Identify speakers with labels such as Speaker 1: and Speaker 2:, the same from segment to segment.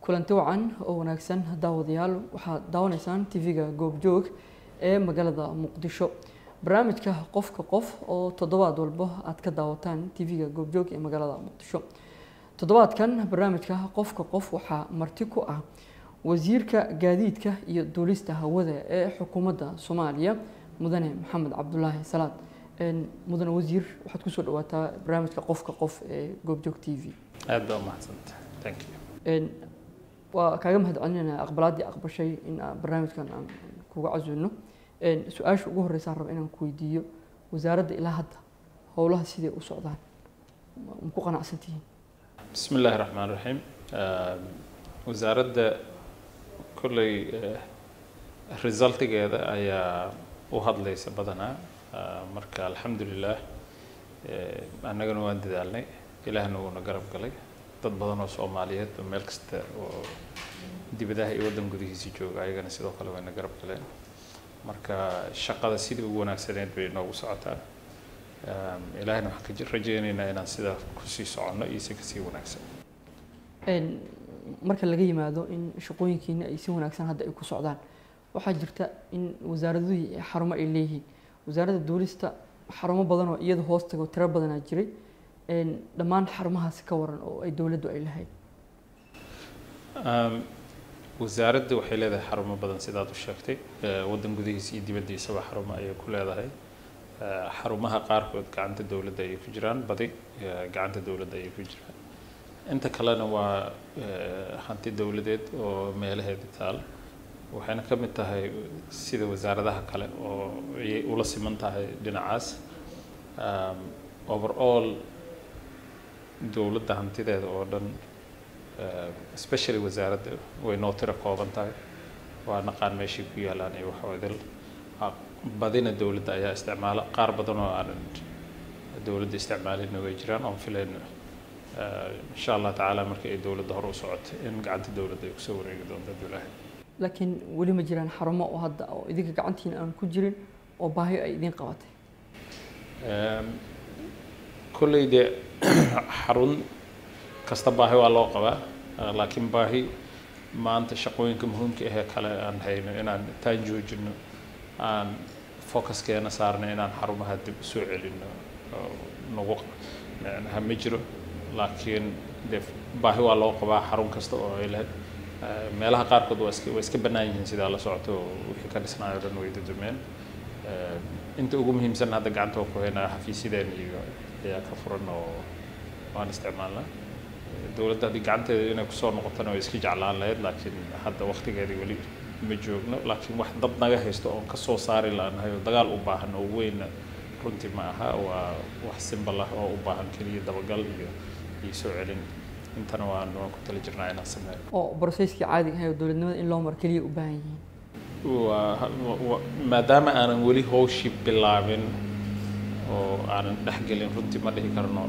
Speaker 1: kulanti wacan oo wanaagsan daawadayaal waxaad daawanaysaan tv-ga goobjoog ee magaalada muqdisho barnaamijka qofka qof oo toddobaad walbo aad ka daawataan tv-ga goobjoog ee magaalada muqdisho toddobaadkan barnaamijka qofka qof waxaa marti ku ah wasiirka gaadiidka iyo duulista hawada ee xukuumadda soomaaliya mudane maxamed cabdulaahi salaad mudane wasiir waxaad kusoo dhawaataa barnaamijka qofka qof ee goobjoog t v
Speaker 2: aad baa umahadsanta thank you
Speaker 1: waa kaaga mahad celinayna aqbalaaddii aqbashay in aan barnaamijkan aan kuga casuulno su-aasha ugu horreysaan raba inaan ku weydiiyo wasaaradda ilaa hadda howlaha siday u socdaan ma ku qanacsan tihiin
Speaker 2: bismi illaahi raxmaan raxiim wasaaradda kolley resultigeeda ayaa u hadlaysa badanaa marka alxamdulilah annagana waan dadaalnay ilaahna wuuna garab galay dad badan oo soomaaliyeed oo meel kasta oo dibadaha iyo waddan gudihiisa jooga ayagana sidoo kale wayna garab galeen marka shaqada sidii ugu wanaagsaneyd bay noogu socotaa ilaahna waxaan ka rajeynaynaa inaan sidaa kusii soconno iyo si kasii wanaagsan
Speaker 1: marka laga yimaado in shaqooyinkiina ay si wanaagsan hadda ay ku socdaan waxaa jirta in wasaaraduhii xarumo ay leeyihiin wasaaradda duulista xarumo badan oo iyada hoos tago tiro badanaa jiray dhammaan xarumahaasi ka waran oo ay dowladdu ay lahayd
Speaker 2: wasaaradda waxay leedahay xarumo badan sidaad u sheegtay waddan gudihiisa iyo dibaddiisaba xarumo ayay ku leedahay xarumaha qaarkood gacanta dowladda ayay ku jiraan badi gacanta dowladda ayay ku jiraan inta kalena waa hanti dowladeed oo meelaheeda taal waxayna ka mid tahay sida wasaaradaha kale oo ayay ula siman tahay dhinacaas overall dowladda hantideeda oo dhan especially wasaaradda way noo tiro kooban tahay waa naqaan meeshay ku yaalaan iyo waxwadil badina dowladda ayaa isticmaala qaar badan oo aanan dowladda isticmaalina way jiraan oon filayno insha allah tacaala marka ay dowladda hore u socotay in gacanta dowladda ay kusoo wareegi doonto abdullaahi
Speaker 1: laakiin weli ma jiraan xarumo oo hadda oo idinka gacantiina aan ku jirin oo baahi ay idiin qabatay
Speaker 2: kolley dee xarun kasta baahi waa loo qabaa laakiin baahi maanta shaqooyinka muhiimka ahee kale aan hayno inaan taan joojino aan focuskeena saarno inaan xarumaha dib u soo celino nagu ha ma jiro laakiin dee baahi waa loo qabaa xarun kasta oo ay lahayd meelaha qaarkood waa iska waa iska bannaan yihiin sidaa la socoto wixii ka dhisnaayo dhan way dudumeen inta ugu muhiimsan hadda gacanta waa ku haynaa xafiisyadeen iyo ayaa ka furan oo waan isticmaalnaa dowladda haddii gacanteeda inay kusoo noqotona way iska jeclaan lahayd laakiin hadda waktigeedii weli ma joogno laakiin wax dad naga haysto oon kasoo saari laanahay oo dagaal u baahan oo weynna runtii ma aha waa wax simbal ah oo u baahan keliya dabagal iyo iyo soo celin intana waan waan ku tali jirnaa inaan sameeyo
Speaker 1: oo broseskii caadiga ahay oo dowladnimada in loo maro keliya u baahan yihiin
Speaker 2: waa maadaama aanan weli howshii bilaabin oo aanan dhexgelin runtii ma dhihi karno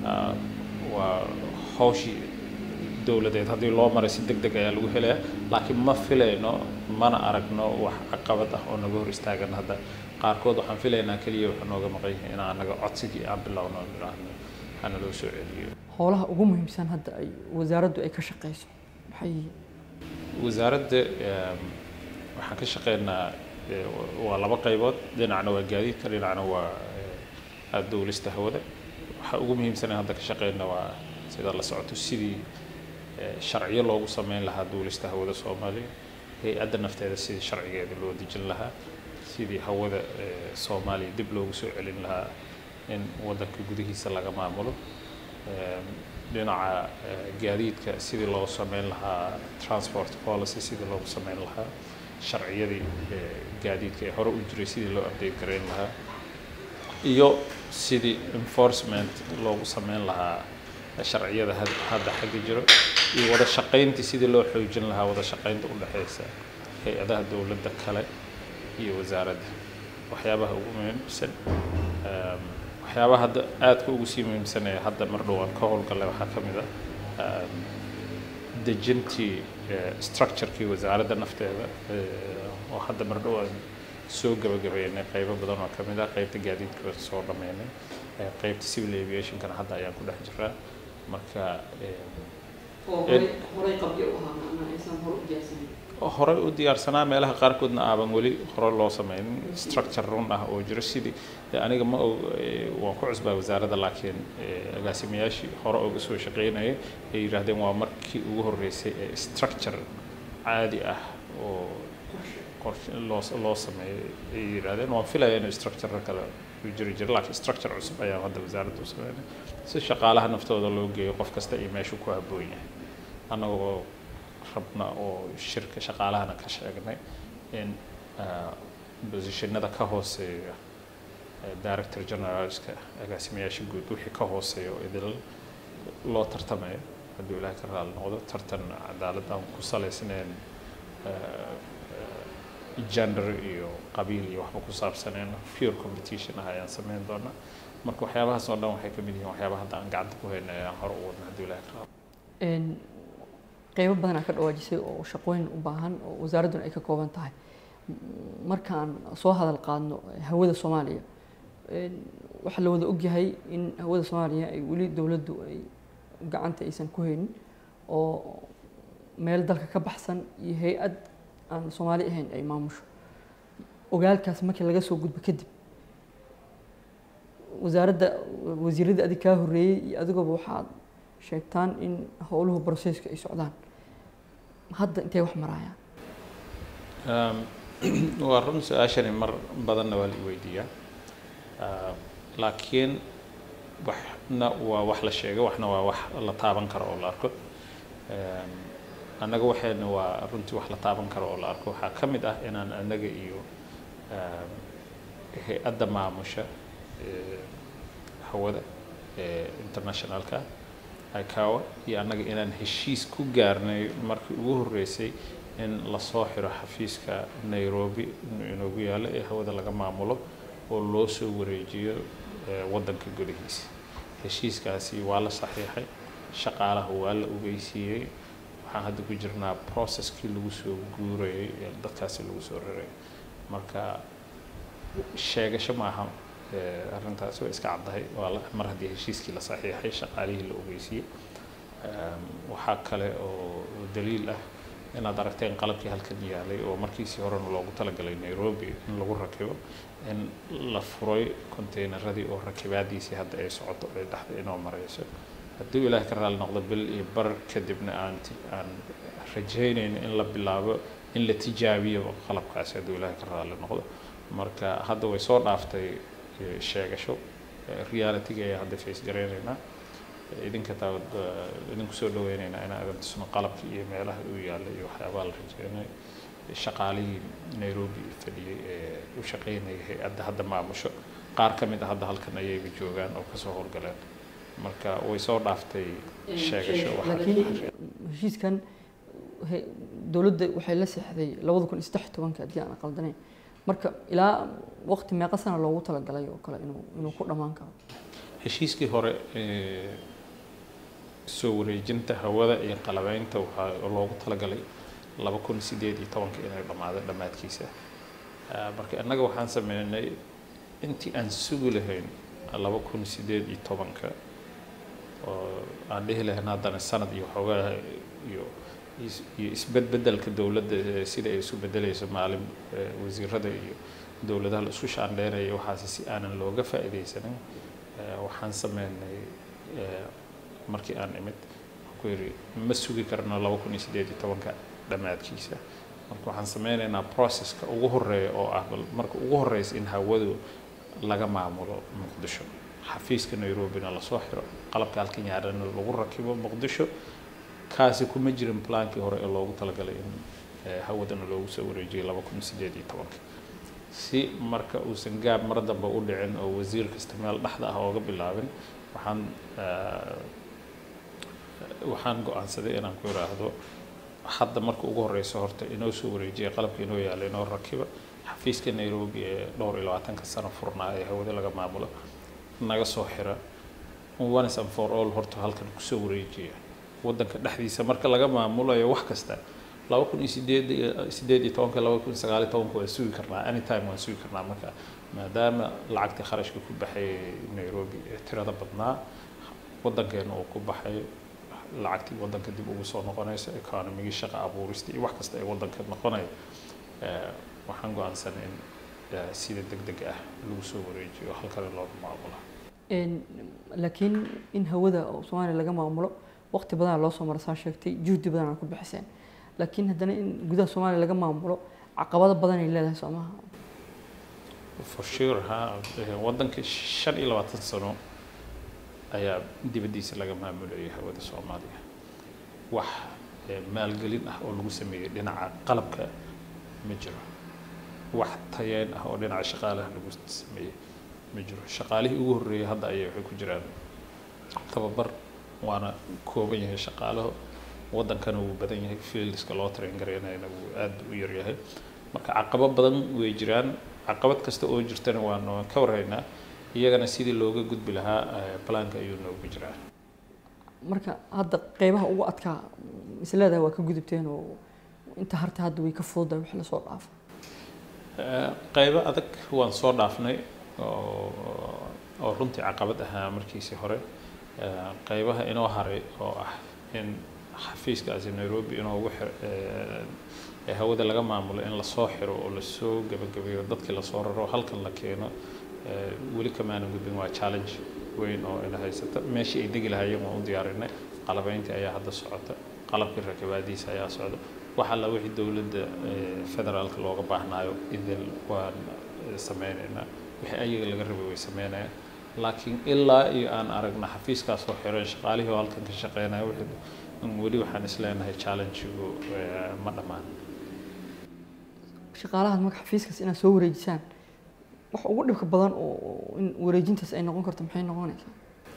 Speaker 2: waa howshii dowladeed haddii loo maray si deg deg ayaa lagu helaya laakiin ma filayno mana aragno wax caqabad ah oo naga hor istaagan hadda qaarkood waxaan filaynaa keliya waxa nooga maqan yihiin in anaga codsigii aan bilowno idhaahno hana loo soo celiyo
Speaker 1: howlaha ugu muhiimsan hadda ay wasaaraddu ay ka shaqeyso maxay yihiin
Speaker 2: wasaaradda waxaan ka shaqeynaa waa laba qaybood dhinacna waa gaadiidka dhinacna waa dowlista hawada waxa ugu muhiimsan hadda ka shaqeyna waa sida la socoto sidii sharciyo loogu sameyn lahaa duulista hawada soomaaliya hay-adda nafteeda sidii sharcigeeda loo dejin lahaa sidii hawada soomaaliya dib loogu soo celin lahaa in waddanka gudihiisa laga maamulo dhinaca gaadiidka sidii loo sameyn lahaa transport policy sidii loogu sameyn lahaa sharciyadii gaadiidka ee hore u jiray sidii loo update gareyn lahaa iyo sidii enforcement loogu sameyn lahaa sharciyada hadda xagga jiro iyo wada shaqayntii sidii loo xoojin lahaa wada shaqaynta u dhexeysa hay-adaha dowladda kale iyo wasaaradda waxyaabaha ugu muhiimsan waxyaabaha hadda aadka ugu sii muhiimsan ee hadda mar dhowaan ka howlgallay waxaa ka mid a dejintii structurekii wasaaradda nafteeda oo hadda mar dhowaan soo gabagabeynay qaybo badan oo ka mid ah qaybta gaadiidka soo dhameynay qaybta civil aviationkana hadda ayaan ku dhex jiraa marka
Speaker 1: horey qabyo u ahaa macnaa aysan hore u diyaarsanin
Speaker 2: horey u diyaarsanaa meelaha qaarkoodna aaban weli hore loo sameynin structure run ah oo jiro sidii dee aniga ma og waan ku cusbaa wasaaradda laakiin agaasimayaashii hore uga soo shaqeynayay ay yidhaahdeen waa markii ugu horreysay ee structure caadi ah oo qorshe loo loo sameeyay ay yidhaahdeen waan filaya inuu structure kale u jiri jiro laakiin structure cusub ayaan hadda wasaaradda u sameynay si shaqaalaha naftooda loo geeyo qof kasta iyo meeshuu ku habboon yahay annagoo rabna oo shirka shaqaalahana ka sheegnay in bosishinada ka hooseeya director generalska agaasimayaasha guud wixii ka hooseeya oo idil loo tartamayo hadduu ilaahay ka raali noqdo tartan cadaalad aan ku salaysnayn gender iyo qabiil iyo waxba ku saabsaneen pure competition ah ayaan sameyn doonaa marka waxyaabahaas oo dhan waxay ka mid yihiin waxyaabaha hadda aan gacanta ku hayna ayaan hore u wadna hadduu ilaahay ka raali
Speaker 1: qeybo badan aa ka dhawaajisay oo shaqooyin u baahan oo wasaaradduna ay ka kooban tahay markaan soo hadal qaadno hawada soomaaliya waxaa la wada ogyahay in hawada soomaaliya ay weli dowladdu ay gacanta aysan ku haynin oo meel dalka ka baxsan iyo hay-ad aan soomaali ahayn ay maamusho ogaalkaas markii laga soo gudbo kadib wasaaradda wasiiradda adig kaa horreeyey iyo adigooba waxaad sheegtaan in howluhu broseska ay socdaan hadda intay wax maraayaan
Speaker 2: waa run su-aashani mar badanna waa la i weydiiyaa laakiin waxna waa wax la sheego waxna waa wax la taaban karo oo la arko annaga waxayna waa runtii wax la taaban karo oo la arko waxaa ka mid ah inaan annaga iyo hay-adda maamusha hawada ee internationalka ikawa iyo annaga inaan heshiis ku gaarnay markii ugu horreysay in lasoo xiro xafiiska nairobi inoogu yaallo ee hawada laga maamulo oo loo soo wareejiyo waddanka gudihiisa heshiiskaasi waa la saxiixay shaqaalaha waa la ogeysiiyey waxaan hadda ku jirnaa processkii lagu soo guurayay ee dadkaasi lagu soo raray marka sheegasho maaha arrintaasi way iska caddahay waa mar haddii heshiiskii la saxiixay shaqaalihii la ogeysiiyey waxaa kale oo daliil ah inaad aragteen qalabkii halkan yaalay oo markiisii horena loogu talagalay nairobi in lagu rakibo in la furay containeradii oo rakibaadiisii hadda ay socoto ay dhexda inoo marayso hadduu ilaahay ka raali noqdo bil iyo bar kadibna aan aan rajaynayno in la bilaabo in la tijaabiyo qalabkaasi hadduu ilaahay ka raali noqdo marka hadda way soo dhaaftay sheegasho realityga ayaa hadda face garaynaynaa idinka taa idinku soo dhaweynaynaa inaan idin tusno qalabka iyo meelaha uu yaallay iyo waxyaabaha la rajeynay shaqaalihii nairobi fadhiyey ee u shaqeynayay hay-adda hadda maamusho qaar ka mid a hadda halkan ayayba joogaan oo kasoo howlgaleen marka way soo dhaaftay sheegasho
Speaker 1: laakiin heshiiskan dowladda waxay la seexday labada kun iyo saddex tobanka haddii aan qaldanayn marka ilaa waqti meeqa sana loogu talagalay oo kale inuu inuu ku dhammaan karo
Speaker 2: heshiiskii hore soo wareejinta hawada iyo qalabeynta waxaa loogu talagalay laba kun sideed iyo tobanka inay dhammaado dhammaadkiisa marka innaga waxaan sameynay intii aan sugi lahayn laba kun sideed iyo tobanka oo aan dhihi lahayn haddana sanad iyo waxoogaa iyo iyo isbedbedelka dowladda sida ay isu bedelayso maalin wasiirada iyo dowladaha la isku shaandheynaya waxaasi si aanan looga faa'iidaysanin waxaan sameynay markii aan imid ku yidhi ma sugi karno laba kun iyo sideed iyo tobanka dhammaadkiisa marka waxaan sameynaynaa processka ugu horeeya oo ah bal marka ugu horeysa in hawadu laga maamulo muqdisho xafiiska nairobina lasoo xiro qalabka halkan yaadhana lagu rakibo muqdisho kaasi kuma jirin plaankii hore ee loogu talagalay in hawadana loogu soo wareejiyay laba kun sideed iyo tobanka si marka uusan gaab mar dambe u dhicin oo wasiir kasta meel dhexda ah ooga bilaabin waxaan waxaan go-aansaday inaan ku idhaahdo hadda marka ugu horeyso horta inoo soo wareejiya qalabka inoo yaalla inoo rakiba xafiiska nairobi ee dhowr iyo labaatanka sano furnaa ee hawada laga maamulo naga soo xira once and for all horta halkan kusoo wareejiya waddanka dhexdiisa marka laga maamulayo wax kasta laba kun iyo sideed sideed iyo tobanka laba kun sagaal iyo tobanka waan sugi karnaa anytime waan sugi karnaa marka maadaama lacagtii kharashka ku baxay nairobi ee tirada badnaa waddankeena uu ku baxay lacagtii waddanka dib ugu soo noqonaysa economigii shaqa abuurista iyo wax kasta ee waddanka noqonaya waxaan go-aansanay in sida deg deg ah lagu soo wareejiyo halkana looga maamulo
Speaker 1: laakiin in hawada soomaaliya laga maamulo waqti badan loo soo mara saa sheegtay juhdi badan ku bixiseen laakiin haddana in gudaha soomaaliya laga maamulo caqabado badan ay leedahay soo maha
Speaker 2: for sure ha waddanka shan iyo labaatan sano ayaa dibaddiisa laga maamulayay hawada soomaaliya wax maalgelin ah oo lagu sameeyey dhinaca qalabka ma jiro wax tayeen ah oo dhinaca shaqaalaha lagu sameeyey ma jiro shaqaalihii ugu horreeyay hadda ayay waxay ku jiraan tababar waana kooban yahay shaqaalaho waddankana wuu badan yahay fieldiska loo train garaynayna wuu aad u yaryahay marka caqabo badan way jiraan caqabad kasta oo jirtana waan waan ka warhaynaa iyagana sidii looga gudbi lahaa balaanka ayuu noogu jiraa
Speaker 1: marka hadda qeybaha ugu adkaa isleedahay waa ka gudubteen oo inta harta hadda way ka fududahay wax lasoo dhaafo
Speaker 2: qeybo adag waan soo dhaafnay oo oo runtii caqabad ahaa markiisii hore qeybaha inoo haray oo ah in xafiiskaasi nairobi inoo ugu xir hawada laga maamulo in lasoo xiro oo lasoo gebagabeeyo dadkii lasoo raro halkan la keeno weli kamaanan gudbin waa challenge weyn oo ina haysata meeshii ay degi lahaayeen waan u diyaarinay qalabeyntii ayaa hadda socota qalabkii rakabaadiisa ayaa socda wax alla wixii dowladda federaalka looga baahnaayo idil waan sameynaynaa wixii ayaga laga rabay way sameynayaan laakiin ilaa iyo aan aragna xafiiskaas oo xiran shaqaalihii oo halkan ka shaqeynaya wixii weli waxaan isleenahay challenge-igu ma dhammaan
Speaker 1: shaqaalahaas marka xafiiskaas inaad soo wareejisaan wax ugu dhibka badan oo in wareejintaas ay noqon karto maxay noqonaysaa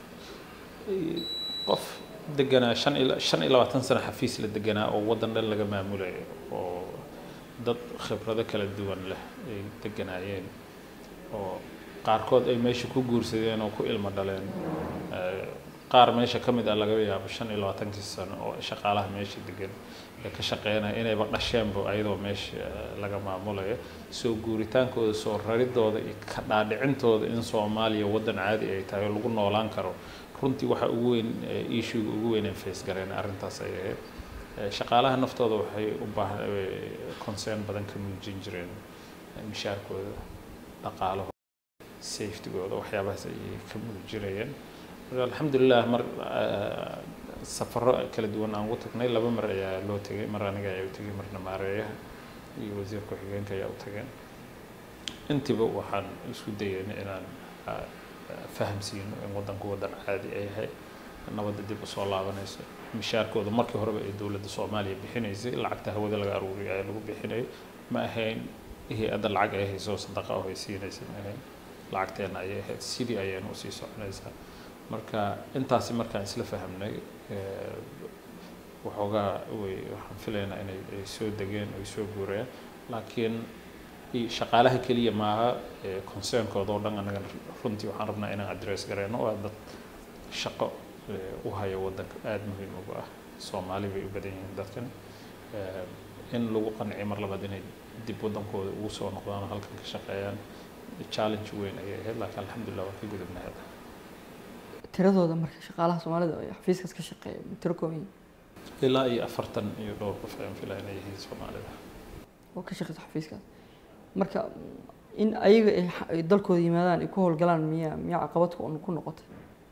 Speaker 2: qof deganaa shan iyo shan iyo labaatan sano xafiis la deganaa oo waddan dhan laga maamulayo oo dad khibrado kala duwan leh ay deganaayeen oo qaarkood ay meesha ku guursadeen oo ku ilmo dhaleen qaar meesha ka mid ah laga yaabo shan iyo labaatankii sano oo shaqaalaha meesha degan ee ka shaqeynaya inayba dhasheenba ayadoo meesha laga maamulayo soo guuritaankooda soo raridooda iyo ka dhaadhicintooda in soomaaliya waddan caadi ay tahay oo lagu noolaan karo runtii waxa ugu weyn issuega ugu weyn aan face gareen arrintaas ay ahayd shaqaalaha naftooda waxay u baahan concern badan ka muujin jireen mishaarkooda dhaqaalahooda safetygooda waxyaabahaas ayay ka muujinayeen alxamdulilah mar safaro kala duwan aan ugu tagnay laba mar ayaa loo tegay mar aniga ayaa u tegay marna maareeyaha iyo wasiir ku-xigeenka ayaa u tageen intiba waxaan isku dayayna inaan fahamsiino in waddanku waddan caadi ay yahay nabadda dib usoo laabanayso mishaarkooda markii horeba ay dowladda soomaaliya bixinaysay lacagta hawada laga aruuriyo ayaa lagu bixinayay ma ahayn hay-adda lacag ay hayso sadaqa oo ay siinaysa ma ahayn lacagteena ayay ahayd sidii ayayna usii soconaysaa marka intaasi markaan isla fahamnay waxoogaa way waxaan filaynaa inay ay soo degeen ay soo guureen laakiin shaqaalaha keliya maaha concern-kooda oo dhan anaga runtii waxaan rabnaa inaan address gareyno waa dad shaqo u haya waddanka aada muhiim uga ah soomaali bay u badan yihiin dadkan in lagu qanciyo mar labaad inay dib waddankooda ugu soo noqdaan halkan ka shaqeeyaan challenge weyn ayay ahayd laakiin alxamdulillah waa ka gudubnay hadda
Speaker 1: tiradooda marka shaqaalaha soomaalida ee xafiiskaas ka shaqeeya tiro kooban
Speaker 2: ilaa iyo afartan iyo dhowr qof ayaan filaa inay yihiin soomaalida
Speaker 1: oo ka shaqeysa xafiiskaas marka in ayaga ay dalkooda yimaadaan ay ku howlgalaan miya miya caqabad ku noqotay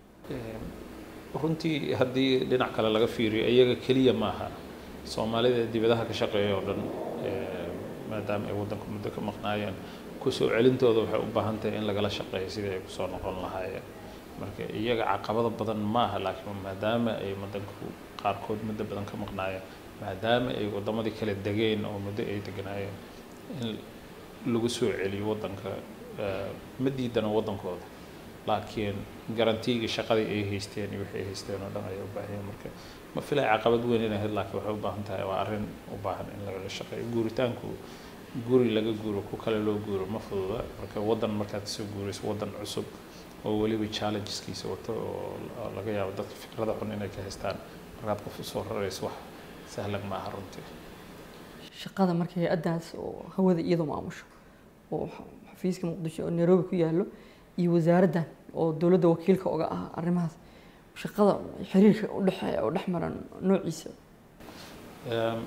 Speaker 2: runtii haddii dhinac kale laga fiiriyo iyaga keliya maaha soomaalida dibadaha ka shaqeeya oo dhan maadaama ay waddanka muddo ka maqnaayeen kusoo celintooda waxay u baahan tahay in lagala shaqeeyo sidii ay kusoo noqon lahaayeen marka iyaga caqabado badan maaha laakiin maadaama ay waddanku qaarkood muddo badan ka maqnaayeen maadaama ay waddamadii kala degeen oo muddo ay deganaayeen in lagu soo celiyo waddanka ma diidana waddankooda laakiin garantiigii shaqadii ay haysteen iyo wixii ay haysteen oo dhan ayay u baahan marka ma filay caqabad weyn inay ahayd laakiin waxay u baahan tahay waa arrin u baahan in lagala shaqeeyo guuritaanku guri laga guuro ku kale loo guuro ma fududa marka waddan markaad soo guurayso waddan cusub oo weliba challengeskiisa wato oo laga yaabo dadka fikrada xun inay ka haystaan markaad qof usoo rarayso wax sahlan maaha runtii
Speaker 1: shaqada marka hay-addaas oo hawada iyadoo maamusho oo xafiiska muqdisho oo nairobi ku yaallo iyo wasaaraddan oo dowladda wakiilka oga ah arrimahaas shaqada xiriirka u dhexeeya oo dhex maran noociisa
Speaker 2: Ehm,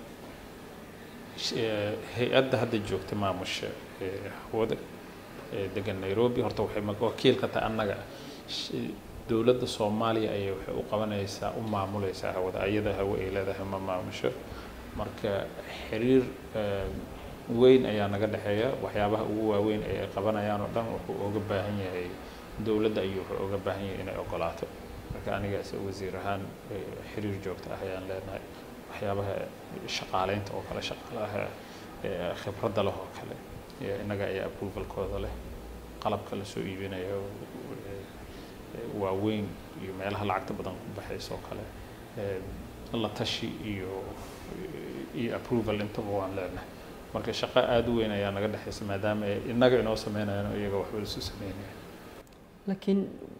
Speaker 2: sh- eh, hay-adda hadda joogta maamusha ee hawada ee degan nairobi horta waxay ma- wakiil ka tahay annaga Sh- dowladda soomaaliya ayay waxay u qabanaysaa u maamuleysaa hawada ayada hawo ay leedahay ma maamusho marka xiriir eh, weyn ayaa naga dhexeeya waxyaabaha ugu waaweyn ee ay qabanayaan oo dhan wuxuu uga baahan yahay dowladda ayuu wuxuu uga baahan yahay inay ogolaato marka anigaas wasiir ahaan eh, xiriir joogto ah ayaan leenahay waxyaabaha shaqaaleynta oo kale shaqaalaha eh, khibradda leh oo kale eh, innaga ayaa approvalkooda leh qalabka la soo iibinayo eh, eh, waaweyn iyo meelaha lacagta badan ku baxaysa oo kale eh, la tashi iyo iyo approval intaba waan leenahay marka shaqo aada u weyn ayaa naga dhexaysa maadaama ay innaga inoo sameynayaan oo iyaga waxba isu sameynayaan
Speaker 1: laakiin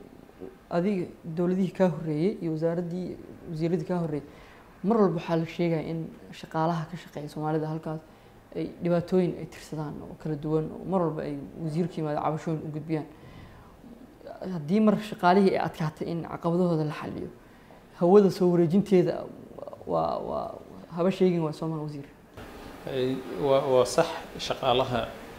Speaker 1: adiga dowladihii kaa horreeyey iyo wasaaraddii wasiiradii kaa horreeyey mar walba waxaa la sheegaya in shaqaalaha ka shaqeeya soomaalida halkaas ay dhibaatooyin ay tirsadaan oo kala duwan oo mar walba ay wasiirka yimaado cabashooyin u gudbiyaan haddii mar shaqaalihii ay adkaatay in caqabadahooda la xaliyo hawada soo wareejinteeda waa waa haba sheegin waa soomaa wasiir
Speaker 2: Ay, waa waa sax shaqaalaha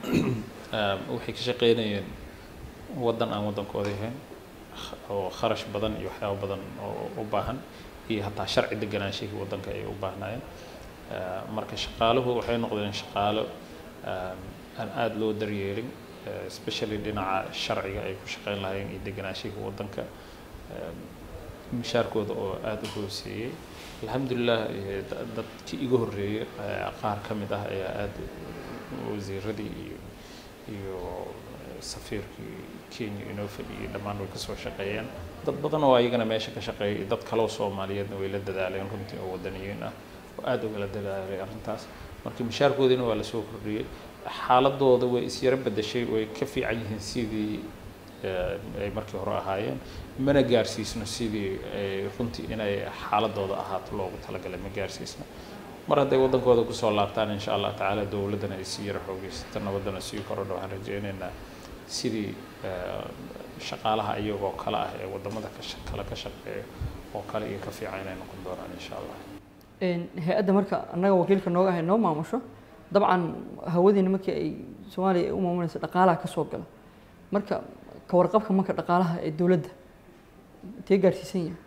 Speaker 2: ah, waxay ka shaqeynayeen waddan aan waddankooda ahayn kh- oo kharash badan iyo waxyaabo badan oo u baahan iyo hataa sharci deganaanshihii waddanka ay u baahnaayeen Ah, marka shaqaaluhu waxay noqdeen shaqaalo ah, aan aada loo daryeelin eh, especially dhinaca sharciga ay ku shaqeyn lahaayeen iyo deganaanshihii waddanka Ah, mishaarkooda oo aada u hooseeyey alxamdulilah eh, da- dadkii iga horreeyey eh, qaar ka mid ah ayaa aada wasiiradii iyo iyo eh, safiirkii kenya inoo fadhiyey dhammaan way kasoo shaqeeyeen dad badan oo ayagana meesha ka shaqeeyay iyo dad kaloo soomaaliyeedna way la dadaaleen runtii oo wadaniyiin ah oo aada ugala dadaalay arrintaas marka mishaarkoodiina waa lasoo kordhiyey xaaladooda way isyaro bedeshay way ka fiican yihiin sidii eh, ay markii hore ahaayeen mana gaarsiisno sidii ay runtii inay xaaladooda ahaato loogu talagalay ma gaarsiisno mar hadday waddankooda kusoo laabtaan insha allah tacaala dowladdana ay sii yara xoogeysato nabaddana sii korodho waxaan rajeynaynaa sidii eh, shaqaalaha iyagoo kale ah ee waddamada ka sha- kale ka shaqeeya oo kale iyo ka fiican inay noqon doonaan insha allah
Speaker 1: Een, hay-adda marka annaga wakiilka nooga ahay noo maamusho dabcan hawadiina markii ay soomaaliya ay u maamulaysa dhaqaalaha ka soo gala marka ka warqabka marka dhaqaalaha ee dowladda intee gaarsiisan yahay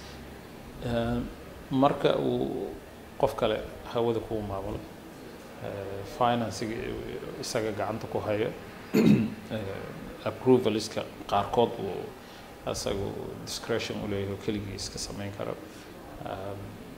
Speaker 2: Eh, marka uu qof kale hawada kuu maamulo eh, financiga isaga gacanta ku hayo eh, approvaliska qaarkood uu isagu discretion u leeyahay oo keligii iska samayn karo Um,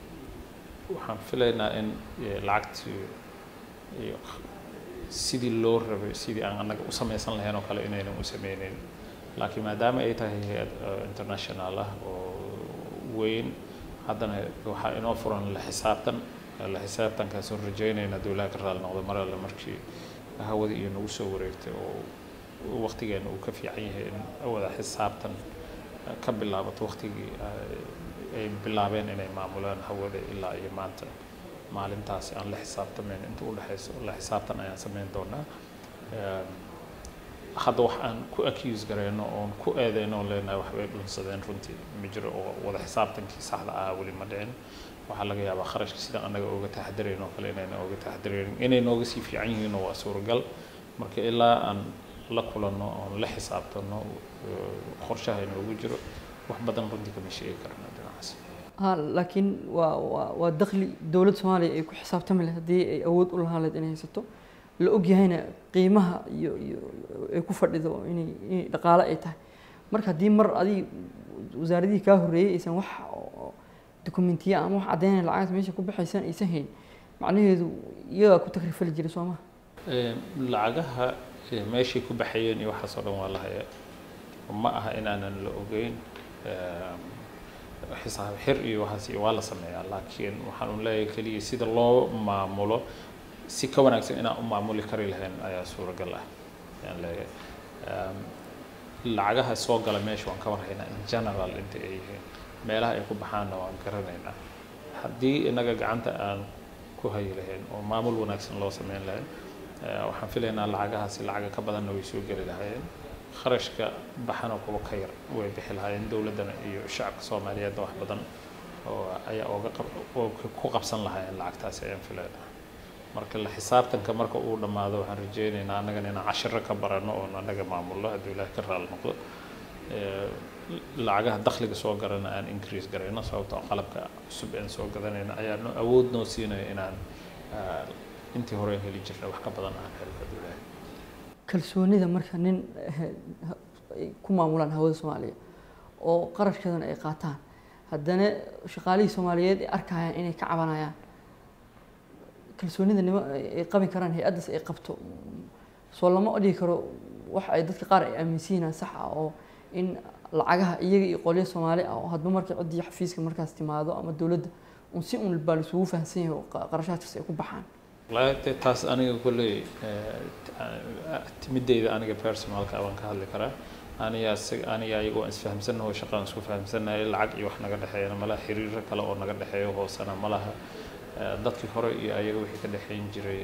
Speaker 2: waxaan filaynaa in eh, lacagtii iyo sidii loo rabay sidii aan annaga u samaysan lahayn oo kale inaynan u sameyneyn laakiin maadaama ay tahay hay-ad eh, international ah oo weyn haddana waxaa inoo furan la xisaabtan la xisaabtankaasoo rajeynayna dowlaha ka raali noqdo mar alle markii hawadii iyo nagu soo wareegtay oo waqtigeena uu ka fiican yahay in wada xisaabtan eh, ka bilaabato waqtigii ay- ay bilaabeen inay maamulaan hawada ilaa iyo maanta maalintaasi aan la xisaabtamayn inta u dhexayso la xisaabtan ayaan samayn doonaa Em, hadda wax aan ku accuse gareyno oon ku eedeyno oon leenahay waxbay dhunsadeen runtii ma jiro oo wada xisaabtankii saxda ah weli ma dhicin waxaa laga yaabaa kharashka sida annaga ooga taxadirayn oo kale inayna ooga taxadiraynin inay nooga sii fiican yihiin waa suuragal marka ilaa aan la kulanno oon la xisaabtano eh, qorshaha inoogu jiro wax badan runtii kama sheegi karno dhinacaas
Speaker 1: ha laakiin waa waa waa dakhli dowladda soomaaliya ay ku xisaabtami lahayd haddii ay awood u lahaan lahayd inay haysato la ogyahayna qiimaha iyo iyo ay ku fadhido inay inay dhaqaale ay tahay marka haddii mar adig wasaaradihii kaa horreeyey aysan wax oo dokumentiya ama wax caddeynaya lacagta meesha ku baxaysan aysan hayn macnaheedu iyagaa ku takrifali jiray soo maha
Speaker 2: Ee, lacagaha ee, meeshay ku baxayeen iyo waxaas oo dhan waa la hayaa ma aha inaanan la ogeyn Ee, xisaab xir iyo waxaas iyo waa la sameeyaa laakiin waxaan un leeyahay keliya sida loo maamulo si ka wanaagsan inaan u maamuli kari lahayn ayaa suuragal ah ayaan leeyahay Em, lacagaha soo gala meesha waan ka warhaynaa in general inta ay yihiin meelaha ay ku baxaanna waan garanaynaa haddii innaga gacanta aan ku hayi lahayn oo maamul wanaagsan loo sameyn lahayn eh, waxaan filaynaa lacagahaasi lacaga ka badanna way soo geli lahaayeen kharashka baxana kuwa ka yar way bixi lahaayeen dowladdana iyo shacabka soomaaliyeedna wax badan oo ayaa oga oo ku qabsan lahaayeen lacagtaasi ayaan filayna marka la xisaabtanka marka uu dhammaado waxaan rajeynaynaa annagana inaan cashiro ka barano oon annaga maamulno hadduu ilaahay ka raali noqdo lacagaha dakhliga soo garana aan increase garayno sababtoo qalabka cusub aan soo gadanayna ayaa awood noo siinaya inaan intii hore heli jirnay wax ka badan aan helo hadduu ilaahay
Speaker 1: kalsoonida marka nin ku maamulaan hawada soomaaliya oo qarashkeedana ay qaataan haddana shaqaalihii soomaaliyeed ay arkayaan inay ka cabanayaan kalsoonida nimo ay qabi karaan hay-addaas ay qabto soo lama odhigi karo wax ay dadka qaar ay aaminsan yihiin sax ah oo in lacagaha iyaga iyo qolyo soomaali ah oo hadba markay ciddii xafiiska markaas timaado ama dowladda un si un baa laisugu fahamsan yahay oo qarashaadkaas ay ku baxaan
Speaker 2: wallaahi dee taas aniga kolley timideyda aniga personalka waan ka hadli karaa aniga aniga ayaga waan isfahamsannaho shaqaan isku fahamsannahay lacag iyo wax naga dhexeeyana malaha xiriiro kale oo naga dhexeeyo hoosena malaha dadkii hore iyo ayaga wixii ka dhexeyn jiray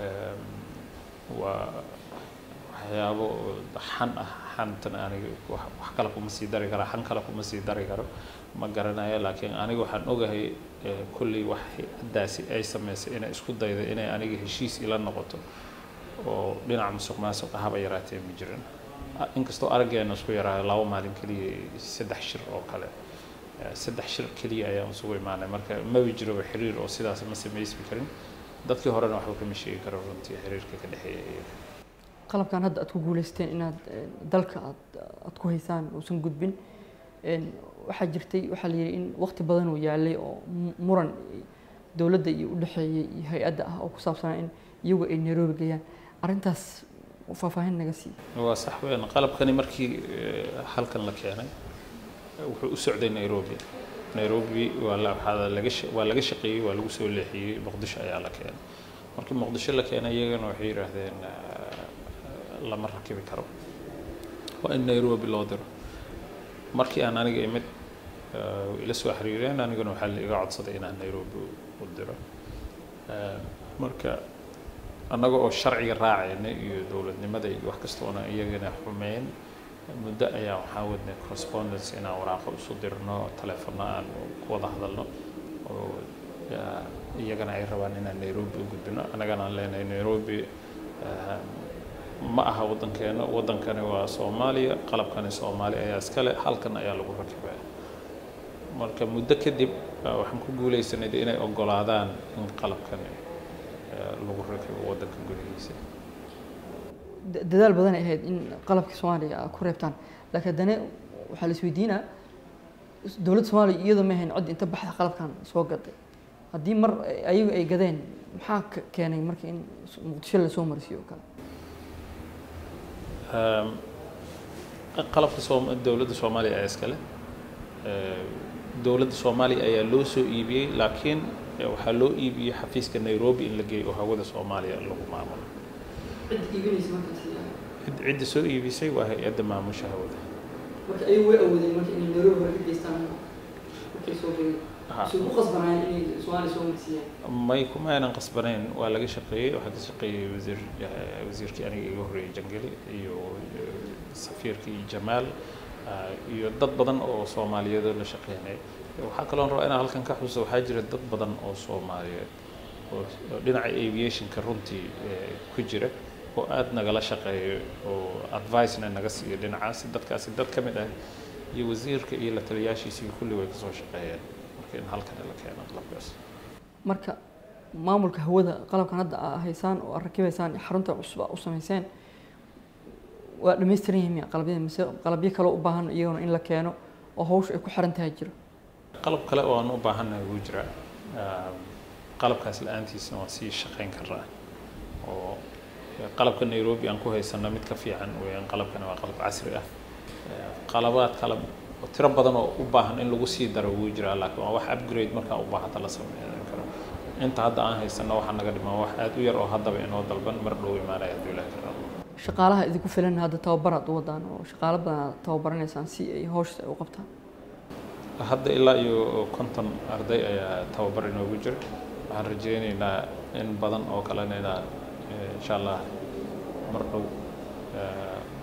Speaker 2: waa waxyaabo xan ah xantan aniga wax kale kuma sii dari kara xan kale kuma sii dari karo ma garanayo laakiin aniga waxaan ogahay kolley wax haddaasi ay samaysay inay isku dayda inay aniga heshiis ila noqoto oo dhinaca musuq maasuqa haba yaraatee ma jirin inkastoo araggeena isku yaraayo laba maalin keliya saddex shir oo kale saddex shir keliya ayaan isugu imaanay marka maba jiroba xiriir oo sidaas ma samaysmi karin dadkii horena waxba kama sheegi karo runtii xiriirka ka dhexeeya iyaga
Speaker 1: qalabkan hadda aad ku guuleysteen inaad dalka aad aad ku haysaan uusan gudbin waxaa jirtay waxaa la yidhi in waqti badan uu yaalay oo muran dowladda iyo udhexeeyay iyo hay-adda ah oo ku saabsanaa in iyagu ay nairobi geeyaan arrintaas faahfaahin naga sii
Speaker 2: waa sax weyn qalabkani markii halkan la keenay wuxuu u socday nairobi nairobi waa la waxaa laga waa laga shaqeeyey waa lagu soo leexiyey muqdisho ayaa la keenay markii muqdisho la keenay iyagana waxay yidhaahdeen lama rakibi karo waa in nairobi loo diro markii aan aniga imid ila soo xiriireen aniguna waxaa la iga codsaday inaan nairobi u diro marka annaga oo sharciga raacayna iyo dowladnimada iyo wax kastoona iyagana xumeyn muddo ayaa waxaa wadnay correspondence inaan waraaqo isu dirno telefono aan ku wada hadalno oo iyagana ay rabaan inaan nairobi u gudbino annagana aan leenahay nairobi ma aha waddankeena waddankani waa soomaaliya qalabkani soomaali ayaa iskale halkan ayaa lagu rakibaya marka muddo kadib waxaan ku guuleysanay inay ogolaadaan in qalabkani lagu rakibo waddanka gudihiisa
Speaker 1: dadaal badan ay ahayd in qalabka soomaaliya aad ku reebtaan laakiin haddana waxaa la isweydiinaa dowladda soomaaliya iyadoo ma ahayn cod inta baxda qalabkan soo gaday haddii mar ayagu ay gadeen maxaa keenay marka in muqdisho lasoo marsiiyo oo kale
Speaker 2: qalabka soom dowladda soomaaliya ayaa iskale dowladda soomaaliya ayaa loo soo iibiyey laakiin waxaa loo iibiyey xafiiska nairobi in la geeyo oo hawada soomaaliya lagu maamulo cidda soo iibisay waa hay-adda maamusha hawada
Speaker 1: marka ayagu way awoodeen marka inay nairobi hore ka geystaan markay soo geeyeen waxay ku qasbanayeen inay soomaaliya soo marsiiyaan
Speaker 2: may kuma aynan qasbanayn waa laga shaqeeyey waxaa ka shaqeeyey wasiir wasiirkii aniga iga horreeyey jangeli iyo safiirkii jamaal iyo dad badan oo soomaaliyeedoo la shaqeynay waxaa kaloon rabaa inaan halkan ka xuso waxaa jira dad badan oo soomaaliyeed oo dhinaca aviationka runtii ku jira oo aada nagala shaqeeyo oo advicena naga siiyo dhinacaasi dadkaasi dad ka mid ah iyo wasiirka iyo la taliyaashiisii kulli way kasoo shaqeeyeen marka in halkan la keeno qalabkaas
Speaker 1: marka maamulka hawada qalabkan hadda aa haysaan oo aad rakibaysaan xarunta cusub aa u samayseen waa dhamaystiran yihiin miya qalabyada mise qalabyo kale u baahan iyaguna in la keeno oo hawsha ay ku xiran tahay jiro
Speaker 2: qalab kale oo aan u baahannahay wuu jiraa qalabkaas la-aantiisna waan sii shaqeyn karnaa oo qalabka nairobi aan ku haysano mid ka fiican weeyaan qalabkani waa qalab casri ah qalabaad kale oo tiro badan oo u baahan in lagu sii daro wuu jiraa laakiin waa wax upgrade markaa u baahata la sameyn karo inta hadda aan haysano waxaa naga dhiman wax aad u yar oo haddaba inoo dalban mar dhow imaanaya hadduu ilaahi ka rabo
Speaker 1: shaqaalaha idinku filan hadda tababar aad u wadaan oo shaqaalo badan aad tababaranaysaan si ay hawsha ay u qabtaan
Speaker 2: hadda ilaa iyo konton arday ayaa tababar inoogu jira waxaan rajeyneynaa in badan oo kalena inaan insha allah mar dhow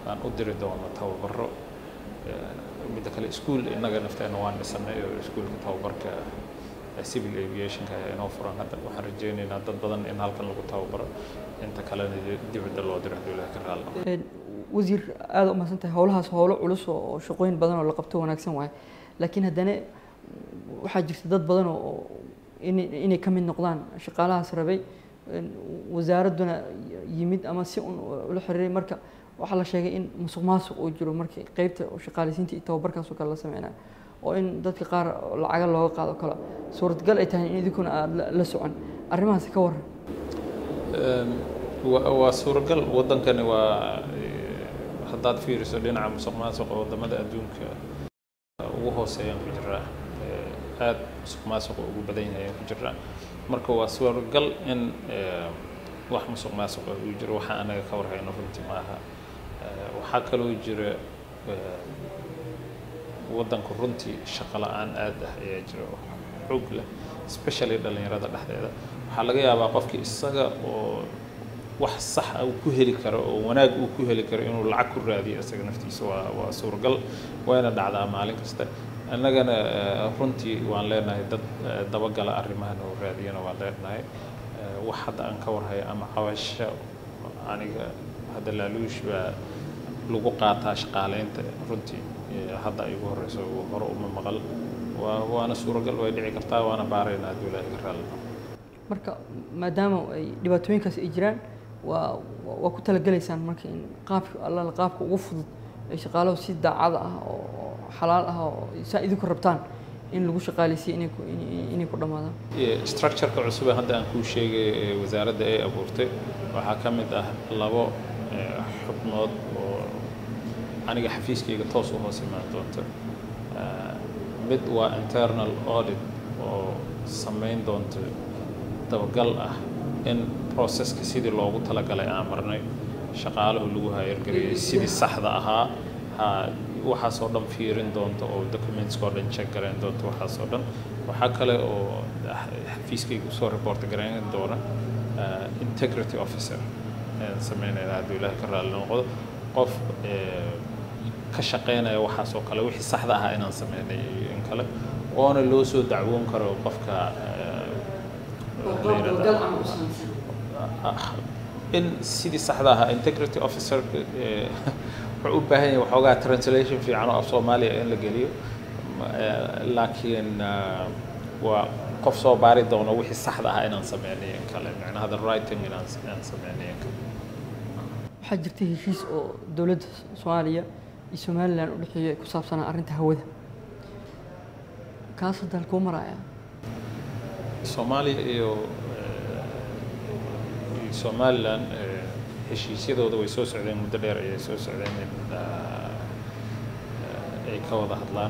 Speaker 2: aan u diri doono tababaro midda kale iskuol innaga nafteena waan dhisanay oo iskuolka tababarka civil aviationka ayaa inoo furan hadda waxaan rajeynaynaa dad badan in halkan lagu tababaro inta kalena dibadda loo diro hadduu ilaah ka raalno
Speaker 1: wasiir aada u mahadsan tahay howlahaas howlo culus oo shaqooyin badan oo la qabto wanaagsan waaye laakiin haddana waxaa jirta dad badan oo inay ka mid noqdaan shaqaalahaas rabay wasaaradduna yimid ama si un ula xiriiray marka waxaa la sheegay in musuq maasuq uu jiro markii qeybta shaqaaleysiinta iyo tababarkaas oo kale la sameynayo oo in dadka qaar lacaga looga qaado kale suuradgal ay tahay in idinkuna aada la socon arrimahaasi ka waran
Speaker 2: waa suuragal waddankani waa haddaad fiiriso dhinaca musuq maasuqa waddamada adduunka ugu hooseeyaan ku jiraa aada musuq maasuqa ugu badan yahay ku jiraa marka waa suuragal in wax musuq maasuqa uu jiro waxa anaga ka warhayno runtii maaha waxaa kaloo jira waddanku runtii shaqo la-aan aad ah ayaa jira oo xoog leh especially dhallinyarada dhexdeeda waxaa laga yaabaa qofkii isaga oo wax sax ah uu ku heli karo oo wanaag uu ku heli karo inuu lacag ku raadiyo isaga naftiisa waa waa suuragal wayna dhacdaa maalin kasta annagana runtii waan leenahay dad dabagala arrimahan oo raadiyana waan leenahay wax hadda aan ka warhayo ama cabasho aniga hadda laaluush baa lagu qaataa shaqaaleynta runtii hadda ay ugu horeyso hore uma maqal waa waana suuragal way dhici kartaa waana baaraynaa hadduu ilaahay ka raalino
Speaker 1: marka maadaama ay dhibaatooyinkaas ay jiraan waa waa ku talagelaysaan marka in qaabka allala qaabka ugu fudud ay shaqaalahu si daacada ah oo xalaal ah oo saa idinku rabtaan in lagu shaqaaleysiyo inay ku inay ku dhammaadaan
Speaker 2: structureka cusub ee hadda aan kuu sheegay ee wasaaradda ay abuurtay waxaa ka mid ah labo xubnood oo aniga xafiiskayga toos u hoos imaan doonta mid waa internal audit oo samayn doonta dabagal ah in processka sidii loogu talagalay aan marnay shaqaalahu lagu hayargareeyay sidii saxda ahaa ha waxaasoo dhan fiirin doonta oo documentskoo dhan check garayn doonta waxaasoo dhan waxaa kale oo xafiiskayga usoo report garayn doona integrity officer sameynayna hadduu ilaahay ka raalli noqdo qof ka shaqeynaya waxaasoo kale wixii saxda ahaa inaan sameynay in kale oona loo soo dacwoon karo qofka in sidii saxda ahaa integrity officer wuxuu u baahan yahay waxoogaa translation fiican oo af soomaaliya in la geliyo laakiin waa qof soo baari doono wixii saxda ahaa inaan sameynay in kale macnaha the writing inaan inaan sameynay in kale
Speaker 1: waxaa jirta heshiis oo dowladda soomaaliya iyo somalilan u dhexeeya ku saabsanaa arrinta hawada kaas hadda halkuu maraya
Speaker 2: soomaaliya iyo somalilan heshiisyadooda way soo socdeen muddo dheer ayay soo socdeen in ay ka wada hadlaan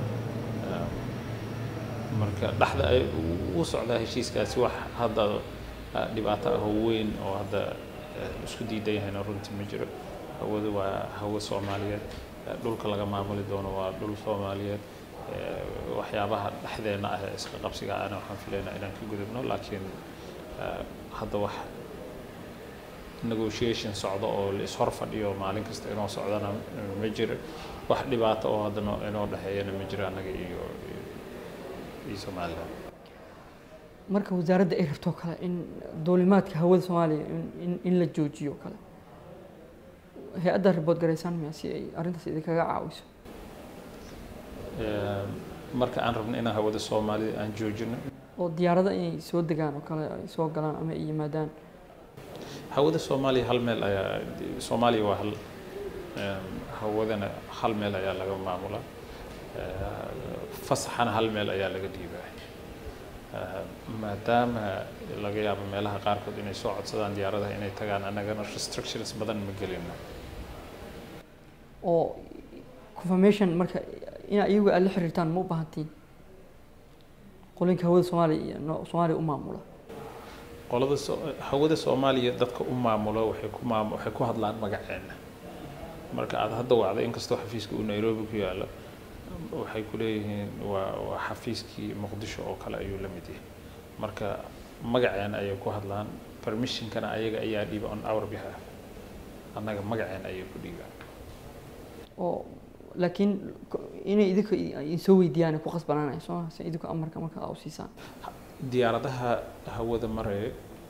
Speaker 2: marka dhexda ay u socdaa heshiiskaasi wax hadda dhibaato ah oo weyn oo hadda isku diidan yahayna runtii ma jiro hawada waa hawo soomaaliyeed dhulka laga maamuli doono waa dhul soomaaliyeed waxyaabaha dhexdeena ah ee iska qabsiga ana waxaan filaynaa inaan ka gudubno laakiin hadda wax negotiation socdo oo la ishor fadhiyo maalin kasta inoo socdana ma jiro wax dhibaato oo hadda inoo dhexeeyana ma jiro annaga iyo iyo somaliland
Speaker 1: marka wasaaradda ay rabto kale in duulimaadka hawada soomaaliya in in la joojiyo kale hay-adda ribood garaysaan miya si ay arrintaas idinkaga caawiso
Speaker 2: marka aan rabno inaan hawada soomaalida aan joojino
Speaker 1: oo diyaarada inay soo degaan oo kale ay soo galaan ama ay yimaadaan
Speaker 2: hawada soomaaliya hal meel ayaa soomaaliya waa hal hawadana hal meel ayaa laga maamulaa fasaxana hal meel ayaa laga dhiibaa maadaama laga yaabo meelaha qaarkood inay soo codsadaan diyaaradaha inay tagaan annagana restrictions badan ma gelino
Speaker 1: oo confirmation marka inaa iyagu aad la xiriirtaan ma u baahantiin qolinka hawada soomaaliya iyo soomaaliya u maamula
Speaker 2: qolada hawada soomaaliya dadka u maamulo waxay ku maam waxay ku hadlaan magaceena marka aad hadda wacdo inkastoo xafiiska uu nairobi ku yaalo waxay ku leeyihiin waa waa xafiiskii muqdisho oo kale ayuu la mid yahay marka magaceena ayay ku hadlaan permissionkana ayaga ayaa dhiiba on our behalf annaga magaceena ayay ku dhiibaan
Speaker 1: oo laakiin ko- inay idinka idinsoo weydiiyaan ay ku qasbanaanaya soo ma si idinku amarka marka aa u siisaan
Speaker 2: diyaaradaha hawada maraya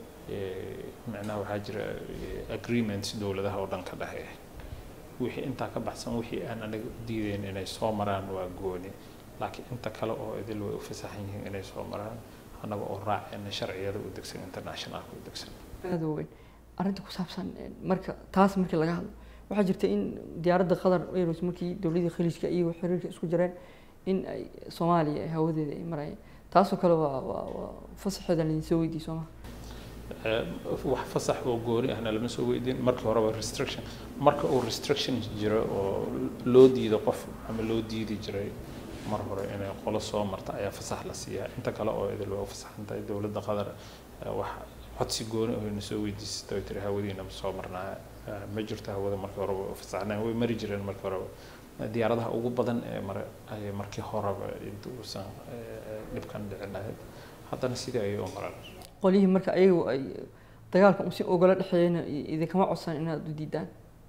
Speaker 2: ee, micnaha waxaa jira ee, agreements dowladaha oo dhan ka dhexeeya wixii intaa ka baxsan wixii aan anaga diideyn inay soo maraan waa gooni laakiin inta kale oo idil way u fasaxan yihiin inay soo maraan annaga oo raacayna sharciyada u degsan internationalka u degsan
Speaker 1: aada u weyn arrinta ku saabsan eh, marka taas markii laga hadlo waxaa jirta in diyaaradda qatar airways markii dowladii khaliijka iyo xiriirka isku jireen in ay soomaaliya ay hawadeeda ay marayeen taasoo kale waa waa waa fasaxeeda laidinsoo weydiiyey soo ma
Speaker 2: Ee, wax fasax oo gooni ahna lama soo weydiin markii horeba restriction marka uu restriction jiro oo loo diido qof ama loo diidi jiray mar hore inay qolo soo marta ayaa fasax la siiyaa inta kale oo idil waa u fasaxan tahay dowladda qatar ee, wax codsi gooni oo ina soo weydiisatay oo tiri hawadiina ma soo marnaa Ee, ma jirto hawada markii horeba u fasaxnaan way mari jireen markii horeba diyaaradaha ugu badan ee mare ayay markii horeba inta uusan ee, dhibkan dhicin lahayd haddana sidii ayay u maraan
Speaker 1: qolyihii marka ayagu ay dagaalka si ogala dhexeeyeyna i- idinkama codsan inaad u diidaan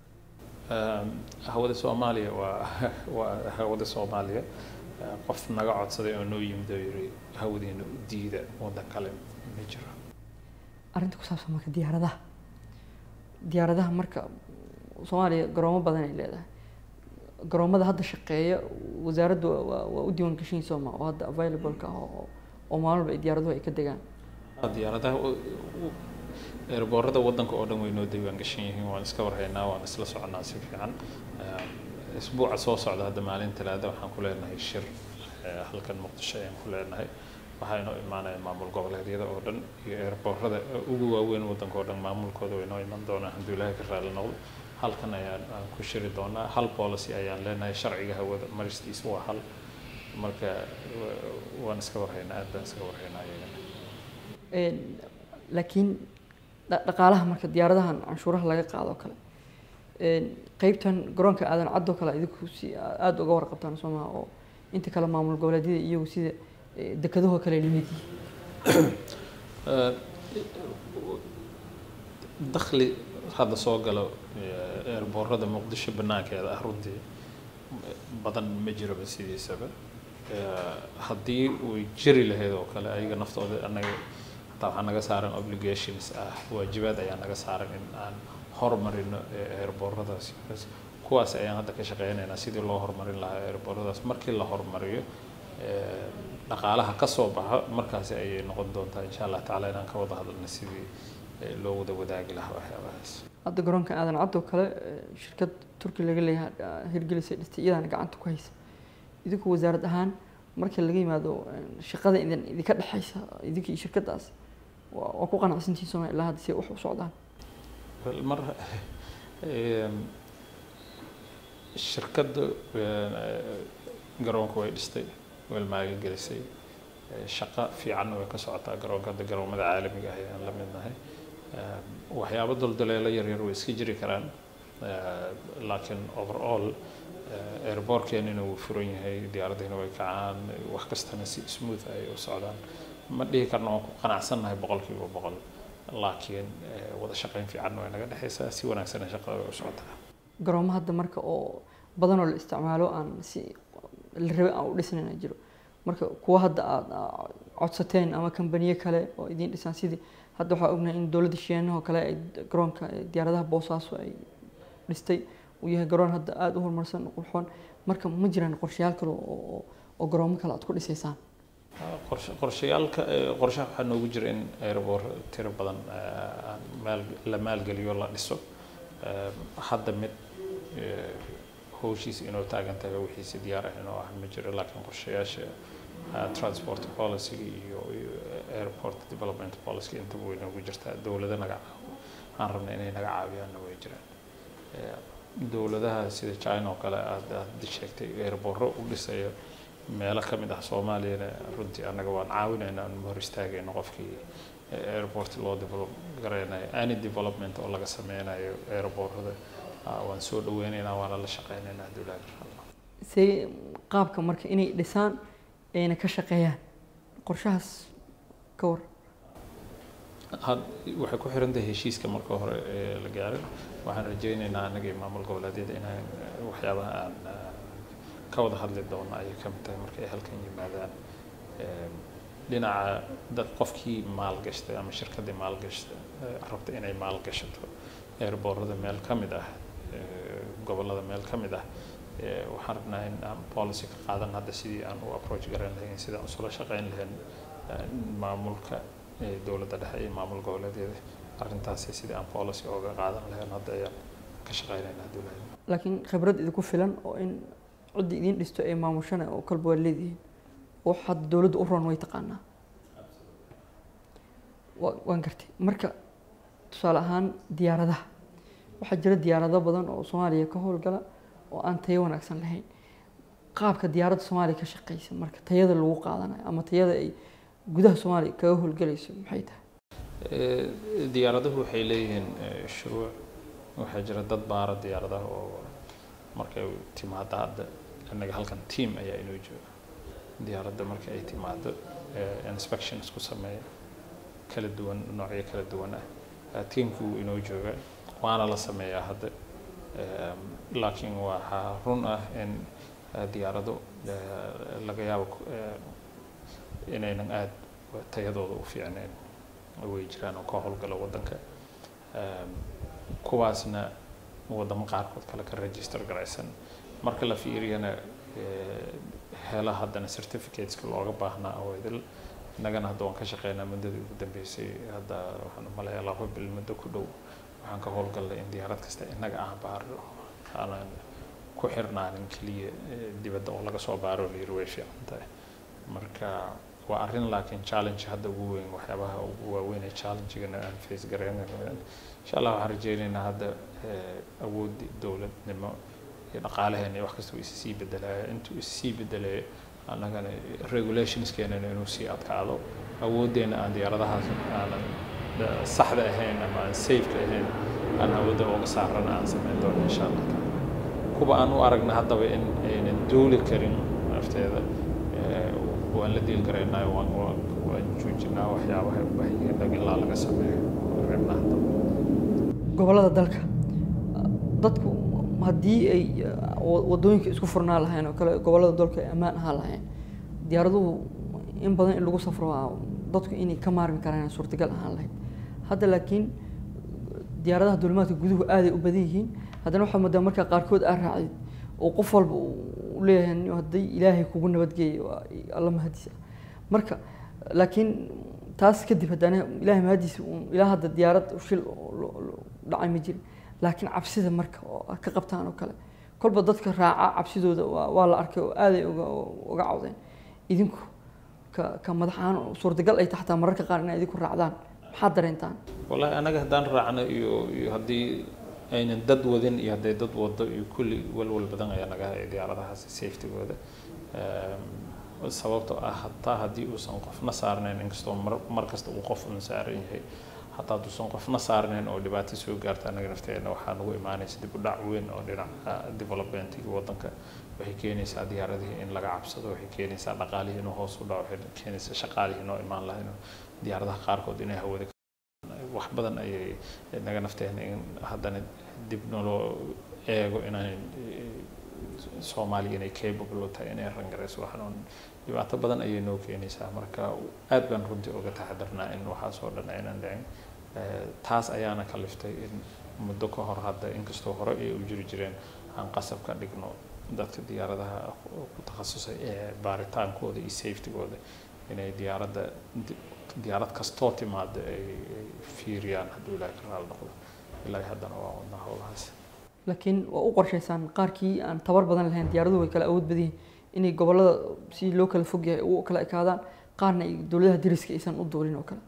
Speaker 2: Ehm, hawada soomaaliya waa waa hawada soomaaliya Eh, qof naga codsaday oo noo yimid oo yiri hawadiina u diida waddan kale ma jiro
Speaker 1: arrinta ku saabsan marka diyaaradaha diyaaradaha marka soomaaliya garoomo badan ay leedahay garoomada hadda shaqeeya wasaaraddu waa- waa waa u diiwaan gashan sooma oo hadda available-ka ah oo oo maalin walba ay diyaaraduhu ay ka degaan
Speaker 2: diyaaradaha eerboorada waddanka oo dhan way noo diiwaan gashan yihiin waan iska warhaynaa waan isla soconaa si fiican Ehm, isbuuca soo socda hadda maalin talaada waxaan ku leenahay shir eh, halkan muqdisho ayaan ku leenahay waxaa inoo imaanaya maamul goboleedyada oo dhan iyo eerboorada ugu waaweyn waddanka oo dhan maamulkooda way inoo iman doonaan hadduu ilaahay ka raali noqdo halkan ayaan aan ku shiri doonaa hal policy ayaan leenahay sharciga hawada maristiisa waa hal marka wa- waan iska warhaynaa aad baan iska warhaynaa iyagana
Speaker 1: Een, laakiin dha- dhaqaalaha marka diyaaradahan canshuuraha laga qaado oo kale een, qeybtan garoonka aadan cadoo kale idinku si aada uga warqabtaan soo maha oo inta kale maamul goboleedyada iyagu sida eh, dekedahoo kale lamid yihiin
Speaker 2: Eh, dakhli hadda soo galo eh, eerboorada muqdisho banaankeeda ah runtii badan ma jiroba sidiisaba Eh, haddii way jiri lahayd oo kale ayaga naftooda anaga hataa waxaa naga saaran obligations ah waajibaad ayaa naga saaran in aan horumarino eh, eerbooradaas kuwaas ayaan hadda ka shaqeynaynaa sidii loo horumarin lahaa eerbooradaas markii la horumariyo eh, dhaqaalaha ka soo baxa markaasi ayay noqon doontaa insha allah tacaala inaan ka wada hadalno sidii eh, loo wada wadaagi lahaa waxyaabahaas
Speaker 1: hadda garoonka aadan cadoo kale eh, shirkad turki laga leeyahay ah, hirgelisay dhistay iyadaana gacanta ku haysa idinku wasaarad ahaan marka laga yimaado eh, shaqada idin idinka dhexaysa idinka iyo shirkadaas waa waa ku qanacsantihiin sooma ilaa hadda si ay wax u socdaan
Speaker 2: Wel, mar em, shirkadda eh, garoonka way dhistay way maalgelisay Eh, shaqo fiican way ka socotaa garoonka hadda garoomada caalamiga ah ayaan la midnahay Em, waxyaabo dulduleelo yaryar way iska jiri karaan Eh, laakiin overall eh, airportkeenina wuu furan yahay diyaaraddiina way kacaan wax kastana si smooth ay u socdaan ma dhihi karno waan ku qanacsannahay boqolkiiba boqol laakiin eh, wada shaqayn fiican way naga dhexaysaa si wanaagsan shaqada way u socotaa
Speaker 1: garoomo hadda marka oo badan oo la isticmaalo aan si la rabe aan u dhisnayna jiro marka kuwa hadda aad aa codsateen ama kambaniye kale oo idiin dhisaan sidii hadda waxaa ognahay in dowladda shiinaha oo kale ay garoonka eh, diyaaradaha boosaaso ay dhistay uu yahay garoon hadda aada u horumarsan u qurxoon marka ma jiraan qorshayaal kale oo oo- oo garoomo kale aad ku dhisaysaan
Speaker 2: qorshe qorshayaalka eh, qorshaha waxaa noogu jira in airboor tiro badan eh, aan maal la maalgeliyo la dhiso Eh, hadda mid eh, howshiisa inuu taagan tahay wixiisi diyaar ah inuu ah ma jiro laakiin qorshayaasha eh, transport policy iyo iyo airport development policy intaba way noogu jirtaa dowlado naga caawo aan rabna inay naga caawiyaanna way jiraan Eh, dowladaha sida china oo kale aad aad sheegtay airboorro u dhisaya meelo ka mid ah soomaaliyana runtii annaga waan caawinaynaa aan hor istaagayno qofkii airport loo develop garaynayo any development oo laga sameynayo airportada ah, waan soo dhaweynaynaa waana la shaqeynaynaa haddii ilaahay ka raali noqdo.
Speaker 1: see qaabka marka inay dhisaan ayna ka shaqeeyaan qorshahaas ka war
Speaker 2: had waxay ku xiran tahay heshiiska marka hore ee la gaaray waxaan rajaynaynaa annaga iyo maamul goboleedyada inaan waxyaabaha aan ka wada hadli doono ayay ka mid tahay marka ay halkan yimaadaan dhinaca dad qofkii maalgashtay ama shirkaddii maalgashtay rabta inay maalgashato eerboorada meel ka mid ah gobollada meel ka mid ah waxaan rabnaa in aan policy ka qaadan hadda sidii aan u approach garan lahayn sidaan usula shaqayn lahayn maamulka dowladda dhexe iyo maamul goboleedyada arrintaasi sidii aan policy ooga qaadan lahayn hadda ayaan ka shaqaynaynaa dowladda
Speaker 1: laakiin khibrad idinku filan oo in cidda idiin dhisto ee maamushana oo kalba waa leedihiin oo hadda dowladda u ron way taqaanaa waan gartay marka tusaale ahaan diyaaradaha waxaa jira diyaarado badan oo soomaaliya ka howlgala oo aan tayo wanaagsan lahayn qaabka diyaaradda soomaaliya ka shaqeysa marka tayada lagu qaadanayo ama tayada ay gudaha soomaaliya kaga howlgalayso maxay tahay
Speaker 2: diyaaraduhu waxay leeyihiin shuruuc waxaa jira dad baara diyaaradaha oo markay timaado hadda innaga halkan team ayaa inoo jooga diyaaradda marka ay timaado inspection isku sameeya kala duwan noocyo kala duwan ah teamku wuu inoo jooga waana la sameeyaa hadda laakiin waxaa run ah in diyaarado laga yaabo inaynan aada tayadooda u fiicnayn way jiraan oo ka howlgala waddanka kuwaasna waddamo qaarkood kale ka register garaysan marka la fiiriyana hela haddana certificateska looga baahnaa awaydil innagana hadda waan ka shaqeynaa muddadii ugu dambeysay hadda waxaan umaleeyaa laba bil muddo ku dhow waxaan ka howlgallay in diyaarad kasta innaga aan baaro aanan ku xirnaanin keliya dibadda oo laga soo baaro la yiri way fiican tahay marka waa arrin laakiin challenge hadda ugu weyn waxyaabaha ugu waaweyn ee challengegana aan face garaynayno insha allah waxaan rajaynaynaa hadda awooddii dowladnimo iyo dhaqaalaheena iyo wax kasta uu issii bedelaya intuu issii bedelayo annagana regulationskeenana inuu sii adkaado awooddeena aan diyaaradahaas aanan saxda ahayn ama aan safeka ahayn aan awoodda uga saarana aan samayn doono insha allah kuwa aan u aragna haddaba in aynan duuli karin nafteeda waan la diil garaynaayo waan waan joojinaa waxyaabaha u baahan yihiin dhag ilaa laga sameeyo rabna haddaba
Speaker 1: gobollada dalka dadku haddii ay wadooyinka isku furnaa lahayn oo kale gobollada dalka ay ammaan ahaa lahayn diyaaraduhu in badan in lagu safro waa dadku inay ka maarmi karaan suurtagal ahaan lahayd hadda laakiin diyaaradaha duulimaadka guduhu aaday u badan yihiin haddana waxaa moodaa markaa qaarkood aa raacdid oo qof walba u leeyahay haddii ilaahay kugu nabadgeeyo alla mahadiisa marka laakiin taas kadib haddana ilaahay mahadiisa ilaa hadda diyaarad shil dhacay ma jirin laakiin cabsida marka oo ka qabtaan oo kale kolba dadka raaca cabsidooda waa la arkay oo aaday uga cawdeen idinku ka ka madaxaan suurtagal ay taxtaa mararka qaar inay idinku raacdaan maxaad dareentaan
Speaker 2: wallahi anaga haddaan raacno iyo iyo haddii aynan dad wadin iyo hadday dad wado iyo kulli walwal badan ayaa naga haya diyaaradahaasi safetygooda sababtoo ah hataa haddii uusan qofna saarnayn inkastoo mar mar kasta uu qof un saaran yahay hataa hadduusan qofna saarnayn oo dhibaato soo gaarta annaga nafteena waxaa nagu imaanaysa dib u dhac weyn oo dhinaca developmentiga waddanka waxay keenaysaa diyaaradihii in laga cabsado waxay keenaysaa dhaqaalihii inuu hoos u dhaco waxay keenaysaa shaqaalihii inoo imaan lahayn diyaaradaha qaarkood inay hawada wax badan ayay naga nafteena in haddana dib naloo eego inaan soomaaliya inay capable u tahay inay rangarayso waxaan dhibaato badan ayay noo keenaysaa marka aad baan runtii uga taxadarnaa in waxaas oo dhan aynan dhicin taas ayaana kaliftay in muddo ka hor hadda inkastoo hore ay u jiri jireen aan qasab ka dhigno dadka diyaaradaha ku takhasusay ee baaritaankooda iyo safetygooda inay diyaaradda diyaarad kastoo timaada ay fiiriyaan hadduu ilaahay ka raali noqdo ilaahay haddana waa wadnaa howlahaas
Speaker 1: laakiin waa u qorshaysaan qaarkii aan tabar badan lahayn diyaaraduhu way kala awood badan yihiin inay gobollada si loo kala fog yahay u kala ekaadaan qaarna ay dowladaha dariska aysan u duulin oo kale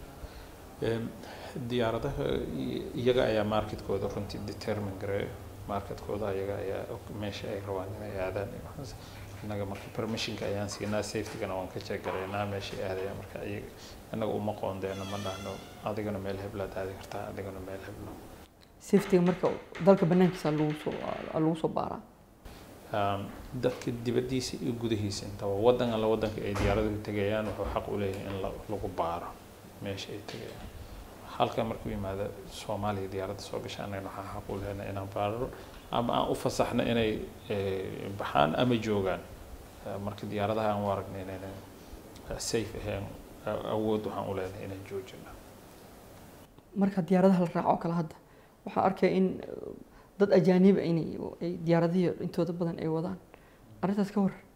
Speaker 2: diyaaradaha iyaga ayaa marketkooda runtii determine gareeyo marketkooda iyaga ayaa meesha ay rabaan inay aadaan innaga marka permissionka ayaan siinaa safetygana waan ka jeegaraynaa meesha aadaya marka iyaga innaga uma qoondeeno ma dhahno adigana meel heblaad aadi kartaa adigana meel heblo
Speaker 1: safetyga marka dalka banaankiisa lagu soo lagu soo baaraa
Speaker 2: dadka dibaddiisa iyo gudihiisa intaba waddan alla waddanka ay diyaaraduhu tegayaan wuxuu xaq u leeyahay in lagu baaro meesha ay tegayaan halkan markuu yimaado soomaaliya diyaaradda soo gasha annagana waxaan xaq u lehna inaan baararo ama aan u fasaxno inay baxaan ama joogaan marka diyaaradaha aan u aragna inaynan safe ahayn awood waxaan u leenahay inaan joojino
Speaker 1: marka diyaaradaha la raaco kale hadda waxaa arkaya in dad ajaaniba inay ay diyaaradihii intooda badan ay wadaan arrintaas ka waran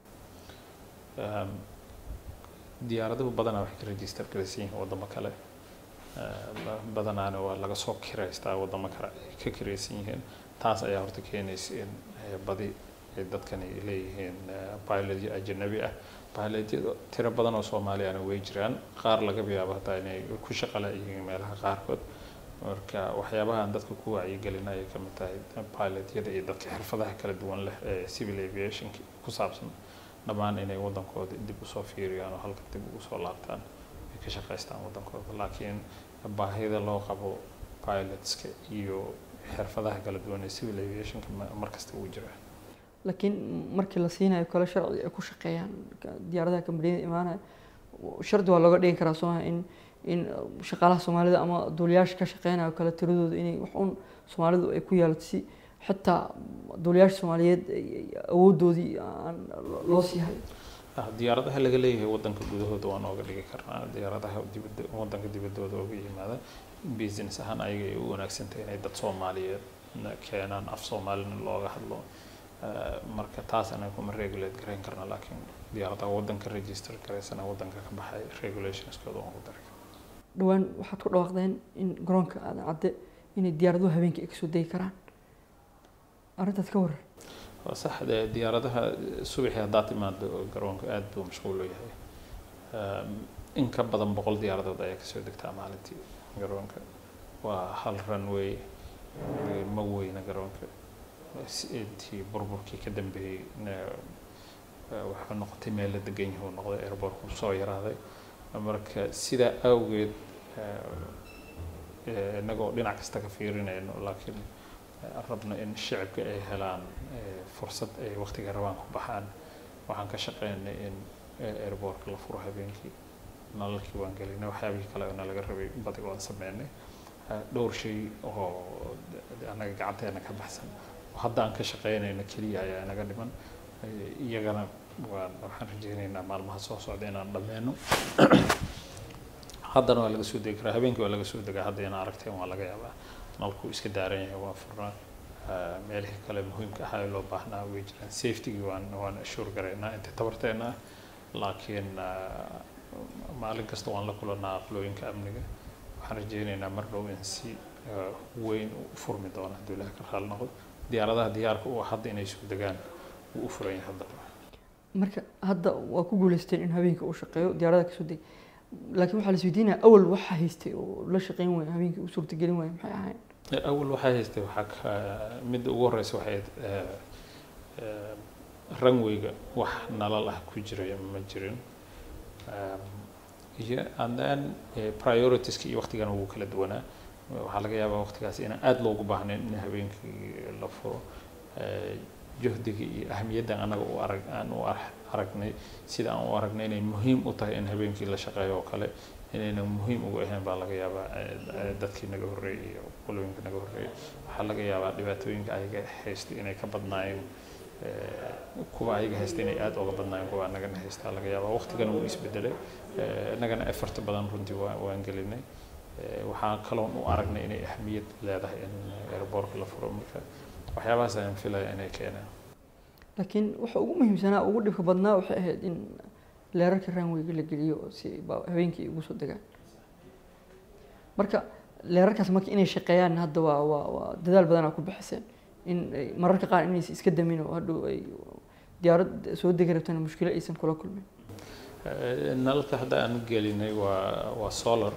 Speaker 2: diyaaraduhu badanaa waxay ka register garaysan yihiin waddamo kale badanaana waa laga soo kiraystaa waddamo kale ay ka kiraysan yihiin taas ayaa horta keenaysa in badi ay dadkani leeyihiin pilotyo ajanabi ah pilotyada tiro badan oo soomaaliyana way jiraan qaar laga yaabo hataa inay ku shaqala yihiin meelaha qaarkood marka waxyaabahan dadka ku wacyigelina ayay kamid tahay pilotyada iyo dadka xirfadaha kala duwan leh ee civil aviation ku saabsan dhammaan inay waddankooda dib usoo fiiriyaan oo halka dib ugu soo laabtaan ay ka shaqaystaan waddankooda laakiin baahida loo qabo pilotska iyo xirfadaha kala duwan ee civil aviationka markasta uu jira
Speaker 1: laakiin markii la siinayo kale sharci ay ku shaqeeyaan diyaaradaha kambaniyada imaanaya shardi waa looga dhigi karaa soomaa in in shaqaalaha soomaalida ama duuliyaasha ka shaqeynayo kale tiradooda inay wax un soomaalidu ay ku yeelato si xitaa duuliyaasha soomaaliyeed awoodoodii aan loo sii hayo
Speaker 2: diyaaradaha laga leeyahay waddanka gudahooda waa nooga dhigi karnaa diyaaradaha dibadda waddanka dibaddooda uga yimaada business ahaan ayaga ay u wanaagsantahay inay dad soomaaliyeed keenaan af soomaalina looga hadlo marka taas anaga kuma regulate garayn karna laakiin diyaaradaha waddanka register garaysana waddanka ka baxay regulationskooda waan ku daray
Speaker 1: dhowaan waxaad ku dhawaaqdeen in garoonka aadan cadde inay diyaaraduhu habeenkii ay kasoo degi karaan arrintaas ka waran
Speaker 2: waa sax dee diyaaradaha subaxii haddaad timaado garoonka aad buu mashquul u yahay in ka badan boqol diyaaradood ayaa kasoo degtaa maalintii garoonka waa hal runway ma weyna garoonka intii burburkii ka dambeeyey wuxuu noqotay meel la degan yahay uu noqday airbortku soo yaraaday marka sidaa awgeed inagoo dhinac kasta ka fiirinayno laakiin rabno in shicibka ay helaan fursad ay waqtiga rabaan ku baxaan waxaan ka shaqeynay in airbortka la furo habeenkii nalalkii waan gelinay waxyaabihii kale na laga rabay badiga waan sameynay dhowr shay oo annaga gacanteena ka baxsan oo hadda aan ka shaqeynayno keliya ayaa inaga dhiman iyagana waan waxaan rajeynaynaa maalmaha soo socda inaan dhammeeno haddana waa laga soo degi karaa habeenkii waa laga soo degaa hadda inaa aragteen waa laga yaabaa nalku iska daaran yahay waa furnaa meelihii kale muhiimka ahaa ee loo baahnaa way jiraan safetygii waan waan ashuur garaynaa inta tabarteena ah laakiin maalin kasta waan la kulanaa aqlooyinka amniga waxaan rajeynaynaa mar dhow in si weyn u furmi doono hadduu ilaah ka raali noqdo diyaaradaha diyaarka u ah hadda inay soo degaan wuu u furan yahay hadda
Speaker 1: marka hadda waa ku guuleysteen in habeenkii uu shaqeeyo diyaaradaha kasoo deg laakiin waxaa la isweydiinaya awal waxaa haystay oo la shaqeyn waaya habeenkii u suurtagelin waaya maxay ahayn
Speaker 2: awal waxaa haystay waxaa ka midda ugu horeysa waxay runwayga wax nalal ah ku jiray ma jirin iyo and then prioritiska iyo waqtigana wuu kala duwanaa waxaa laga yaabaa waqtigaas inaan aada loogu baahnayn in habeenkii la furo juhdiga iyo ahamiyadda anaga u arag aan u aragnay sida aan u aragnay inay muhiim u tahay in habeenkii la shaqeeyo oo kale inayna muhiim ugu ahayn baa laga yaabaa dadkii naga horreeyay iyo qolooyinka naga horreeyay waxaa laga yaabaa dhibaatooyinka ayaga haystay inay ka badnaayeen kuwa ayaga haystay inay aada uga badnaayeen kuwa anagana haystaa laga yaabaa waqtigana wuu isbedelay innagana effort badan runtii waan gelinay waxaan kaloon u aragnay inay ahamiyad leedahay in airbortka la furo marka waxyaabahaas ayaan filaya inay keenaan
Speaker 1: laakiin waxa ugu muhiimsanaa ugu dhibka badnaa waxay ahayd in leerarka ranwayga la geliyo si habeenkii ay ugu soo degaan marka leerarkaas marka inay shaqeeyaan hadda waa waa waa dadaal badanaa ku bixiseen in mararka qaar inaysan iska damin oo hadhow ay diyaarad soo degi rabtana mushkilo aysan kula kulmin
Speaker 2: nalalka hadda aan gelinay waa waa solar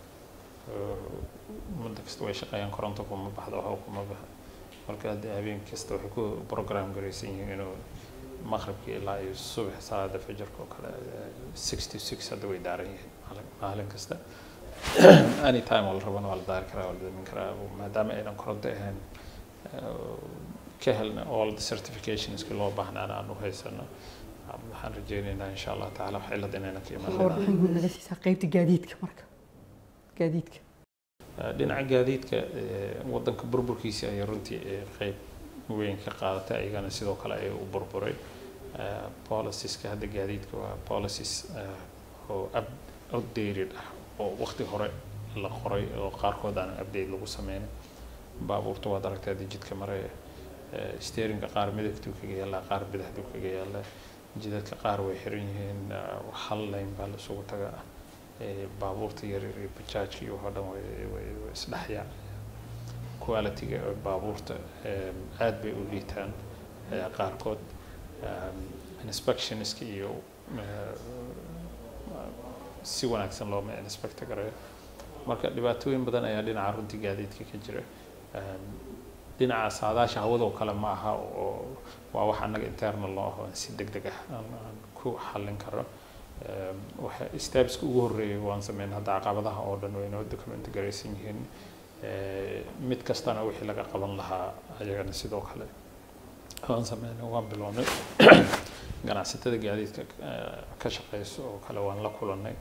Speaker 2: muddo kasta way shaqeeyaan koronto kuma baxdo waxba kuma baxa marka hadda habeen kasta waxay ku program garaysan yihiin inuu maqribkii ilaa iyo subax salaada fajarka oo kale six to six hadda way daaran yihiin maalin kasta any time oo la rabana waa la daari karaa waa la damin karaa maadaama aynan koronto ahayn ka helna all the certificationski loo baahnaana aan u haysano waxaan rajeynaynaa insha allah tacaala wax cilad inayna ka
Speaker 1: waxaa warbixin guud naga siisaa qeybta gaadiidka marka gaadiidka
Speaker 2: dhinaca gaadiidka waddanka burburkiisa ayay runtii qeyb weyn ka qaadatay ayagana sidoo kale ay u burburay policieska hadda gaadiidka waa policies oo outdated ah oo waqti hore la qoray oo qaarkood aan update lagu sameyn baabuurta waad aragtaa jidka maraya steerinka qaar midabtuu kaga yaallaa qaar bidixduu kaga yaallaa jidadka qaar way xiran yihiin hal lane baa lasugu tagaa baabuurta yaryar iyo bajaajka iyo waxoo dhan way isdhexyaa qualityga baabuurta aad bay u liitaan qaarkood inspectionska iyo si wanaagsan looma inspector gareeyo marka dhibaatooyin badan ayaa dhinaca runtii gaadiidka ka jira dhinaca saadaasha hawada oo kale ma aha oo waa wax annaga internal loo aho si deg deg ah aan ku xallin karo waxa stepska ugu horreeyay waan sameyn hadda caqabadaha oo dhan waynoo document garaysan yihiin mid kastana wixii laga qaban lahaa ayagana sidoo kale waan sameynay waan bilownay ganacsatada gaadiidka ka shaqeyso oo kale waan la kulannay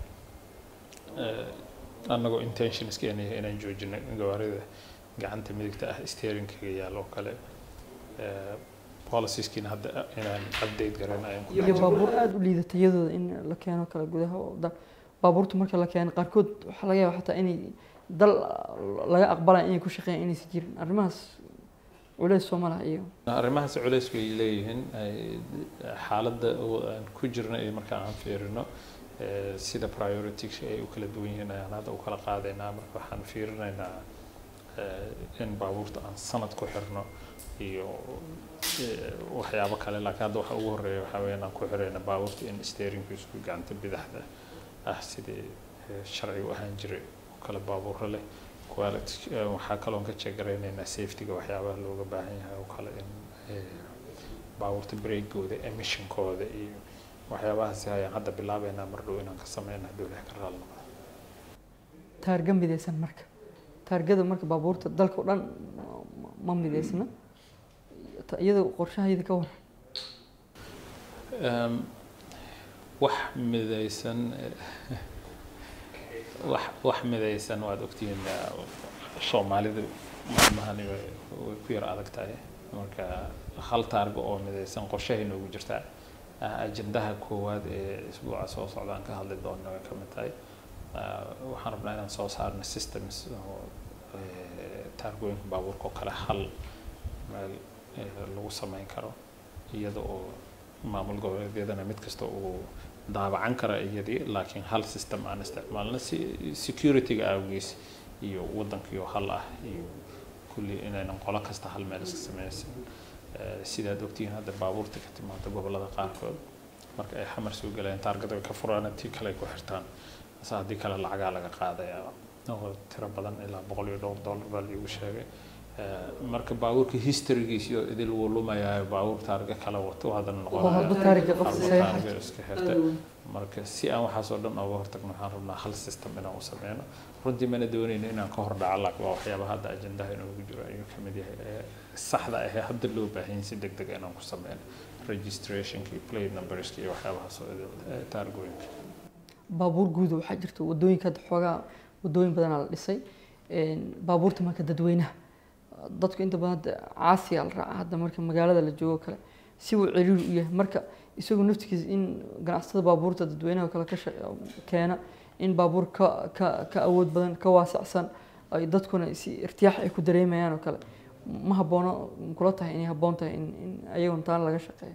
Speaker 2: annagoo intentionskeena inaan joojinay gawaarida gacanta midigta ah steeringkaga yaal oo kale policieskiina hadda inaan update garan ayaan ku
Speaker 1: iyo baabuur aada u liidata iyadooda in la keeno kale gudaha oo da baabuurta marka la keeno qaarkood waxaa laga yaaba xataa inay dal laga aqbalaya inay ku shaqeeyaan inaysan jirin arrimahaas culeys soo ma laha iyo
Speaker 2: arrimahaas culeys bay leeyihiin xaaladda aan ku jirno iyo marka aan fiirino sida priorities ay u kala duwan yihiin ayaan hadda u kala qaadaynaa marka waxaan fiirinaynaa in baabuurta aan sanad ku xirno iyo waxyaabo kale laakiin hadda waxa ugu horreeya waxaa weeyaan aan ku xirayna baabuurta in steeringkiisu gacanta bidaxda ah sidii sharci u ahaan jiray oo kale baabuuro leh quality waxaa kaloon ka jeegaraynaynaa safetyga waxyaabaha looga baahan yahay oo kale in baabuurta breakooda emissionkooda iyo waxyaabahaasi ayaan hadda bilaabeynaa mar dhow inaan ka sameyna haddii ilaah ka raali noqdo
Speaker 1: taarga midaysan marka taargada marka baabuurta dalka o dhan ma midaysna iyada qorshahayda ka waran
Speaker 2: wax midaysan wax wax midaysan waad ogtihiin soomaalidu maalmahani way ku yar adag tahay marka hal taarga oo midaysan qorshahay noogu jirtaa ajendaha koowaad ee isbuuca soo socda aan ka hadli doona way ka mid tahay waxaan rabnaa inaan soo saarno systems oo taargooyinka baabuurka oo kale hal meel lagu sameyn karo iyada oo maamul goboleedyadana mid kasta uu daabacan kara iyadii laakiin hal system aan isticmaalno si securityga awgiis iyo waddankiioo hal ah iyo kulli inaynan qolo kasta hal meel iska sameysan sidaad ogtihiin hadda baabuurta ka timaada gobollada qaarkood marka ay xamar soo galayaan taargada way ka furaan tii kale ay ku xirtaan ase haddii kale lacagaa laga qaadaya oo tiro badan ilaa boqol iyo dhowr dollar baa liigu sheegay marka baabuurka historygiis iyo idil wuu lumayaa baabuur taarga kala wato haddana noqonaya iska xirta marka si aan waxaas oo dhan ooga hortagno waxaan rabnaa hal system inaan u sameyno runtii mana doonayno inaan ka hor dhaco laakiin waa waxyaabaha hadda ajendaha inoogu jiro ayuu kamid yahay saxda ahee hadda loo baahan si deg deg inaan ku sameyno registrationka iyo plate numberska iyo waxyaabahaas oo idil taargooyinka
Speaker 1: baabuur guuda waxaa jirta wadooyinka hadda xoogaa wadooyin badanaa la dhisay baabuurta marka dadweynaha dadku inta badan hadda caasiya la raaca hadda marka magaalada la joogo kale si uu ciriiri u yahay marka isagu naftigiisa in ganacsatada baabuurta dadweynaha kale ka keena in baabuur ka ka ka awood badan ka waasacsan ay dadkuna si irtiyaax ay ku dareemayaan oo kale ma haboono kula tahay inay habboon tahay in in ayagoon taan laga shaqeeyo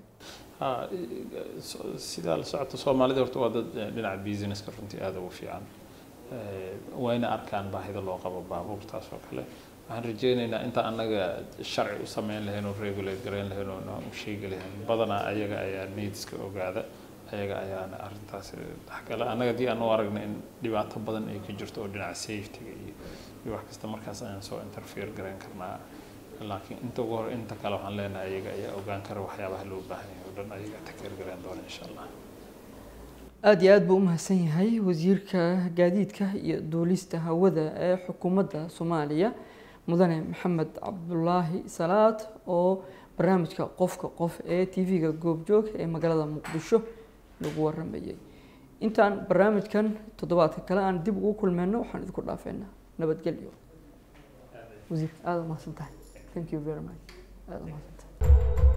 Speaker 2: sidaa la socota soomaalida horta waa dad dhinaca businesska runtii aada ugu fiican wayna arkaan baahida loo qabo baabuurtaas oo kale waxaan rajeynaynaa inta annaga sharci u sameyn lahayn oo regulate garayn lahayn oo u sheegi lahayn badanaa ayaga ayaa needska ogaada ayaga ayaana arrintaas dhexgala annaga haddii aan u aragna in dhibaato badan ay ka jirto oo dhinaca safetyga iyo iyo wax kasta markaas ayaan soo interfere garayn karnaa laakiin inta ugu hor inta kale waxaan leenahay ayaga ayaa ogaan kara waxyaabaha loo baahan yahay oo dhan ayaga takeer garayn doona insha allah
Speaker 1: aada iyo aada buu umahadsan yahay wasiirka gaadiidka iyo duulista hawada ee xukuumadda soomaaliya mudane maxamed cabdulaahi salaad oo barnaamijka qofka qof ee tv-ga goobjoog ee magaalada muqdisho lagu waramayay intaan barnaamijkan toddobaadka kale aan dib ugu kulmeyno waxaan idinku dhaafeynaa nabadgelyo wasiir aada u mahadsan tahay thank you very much aada u mahadsan tahay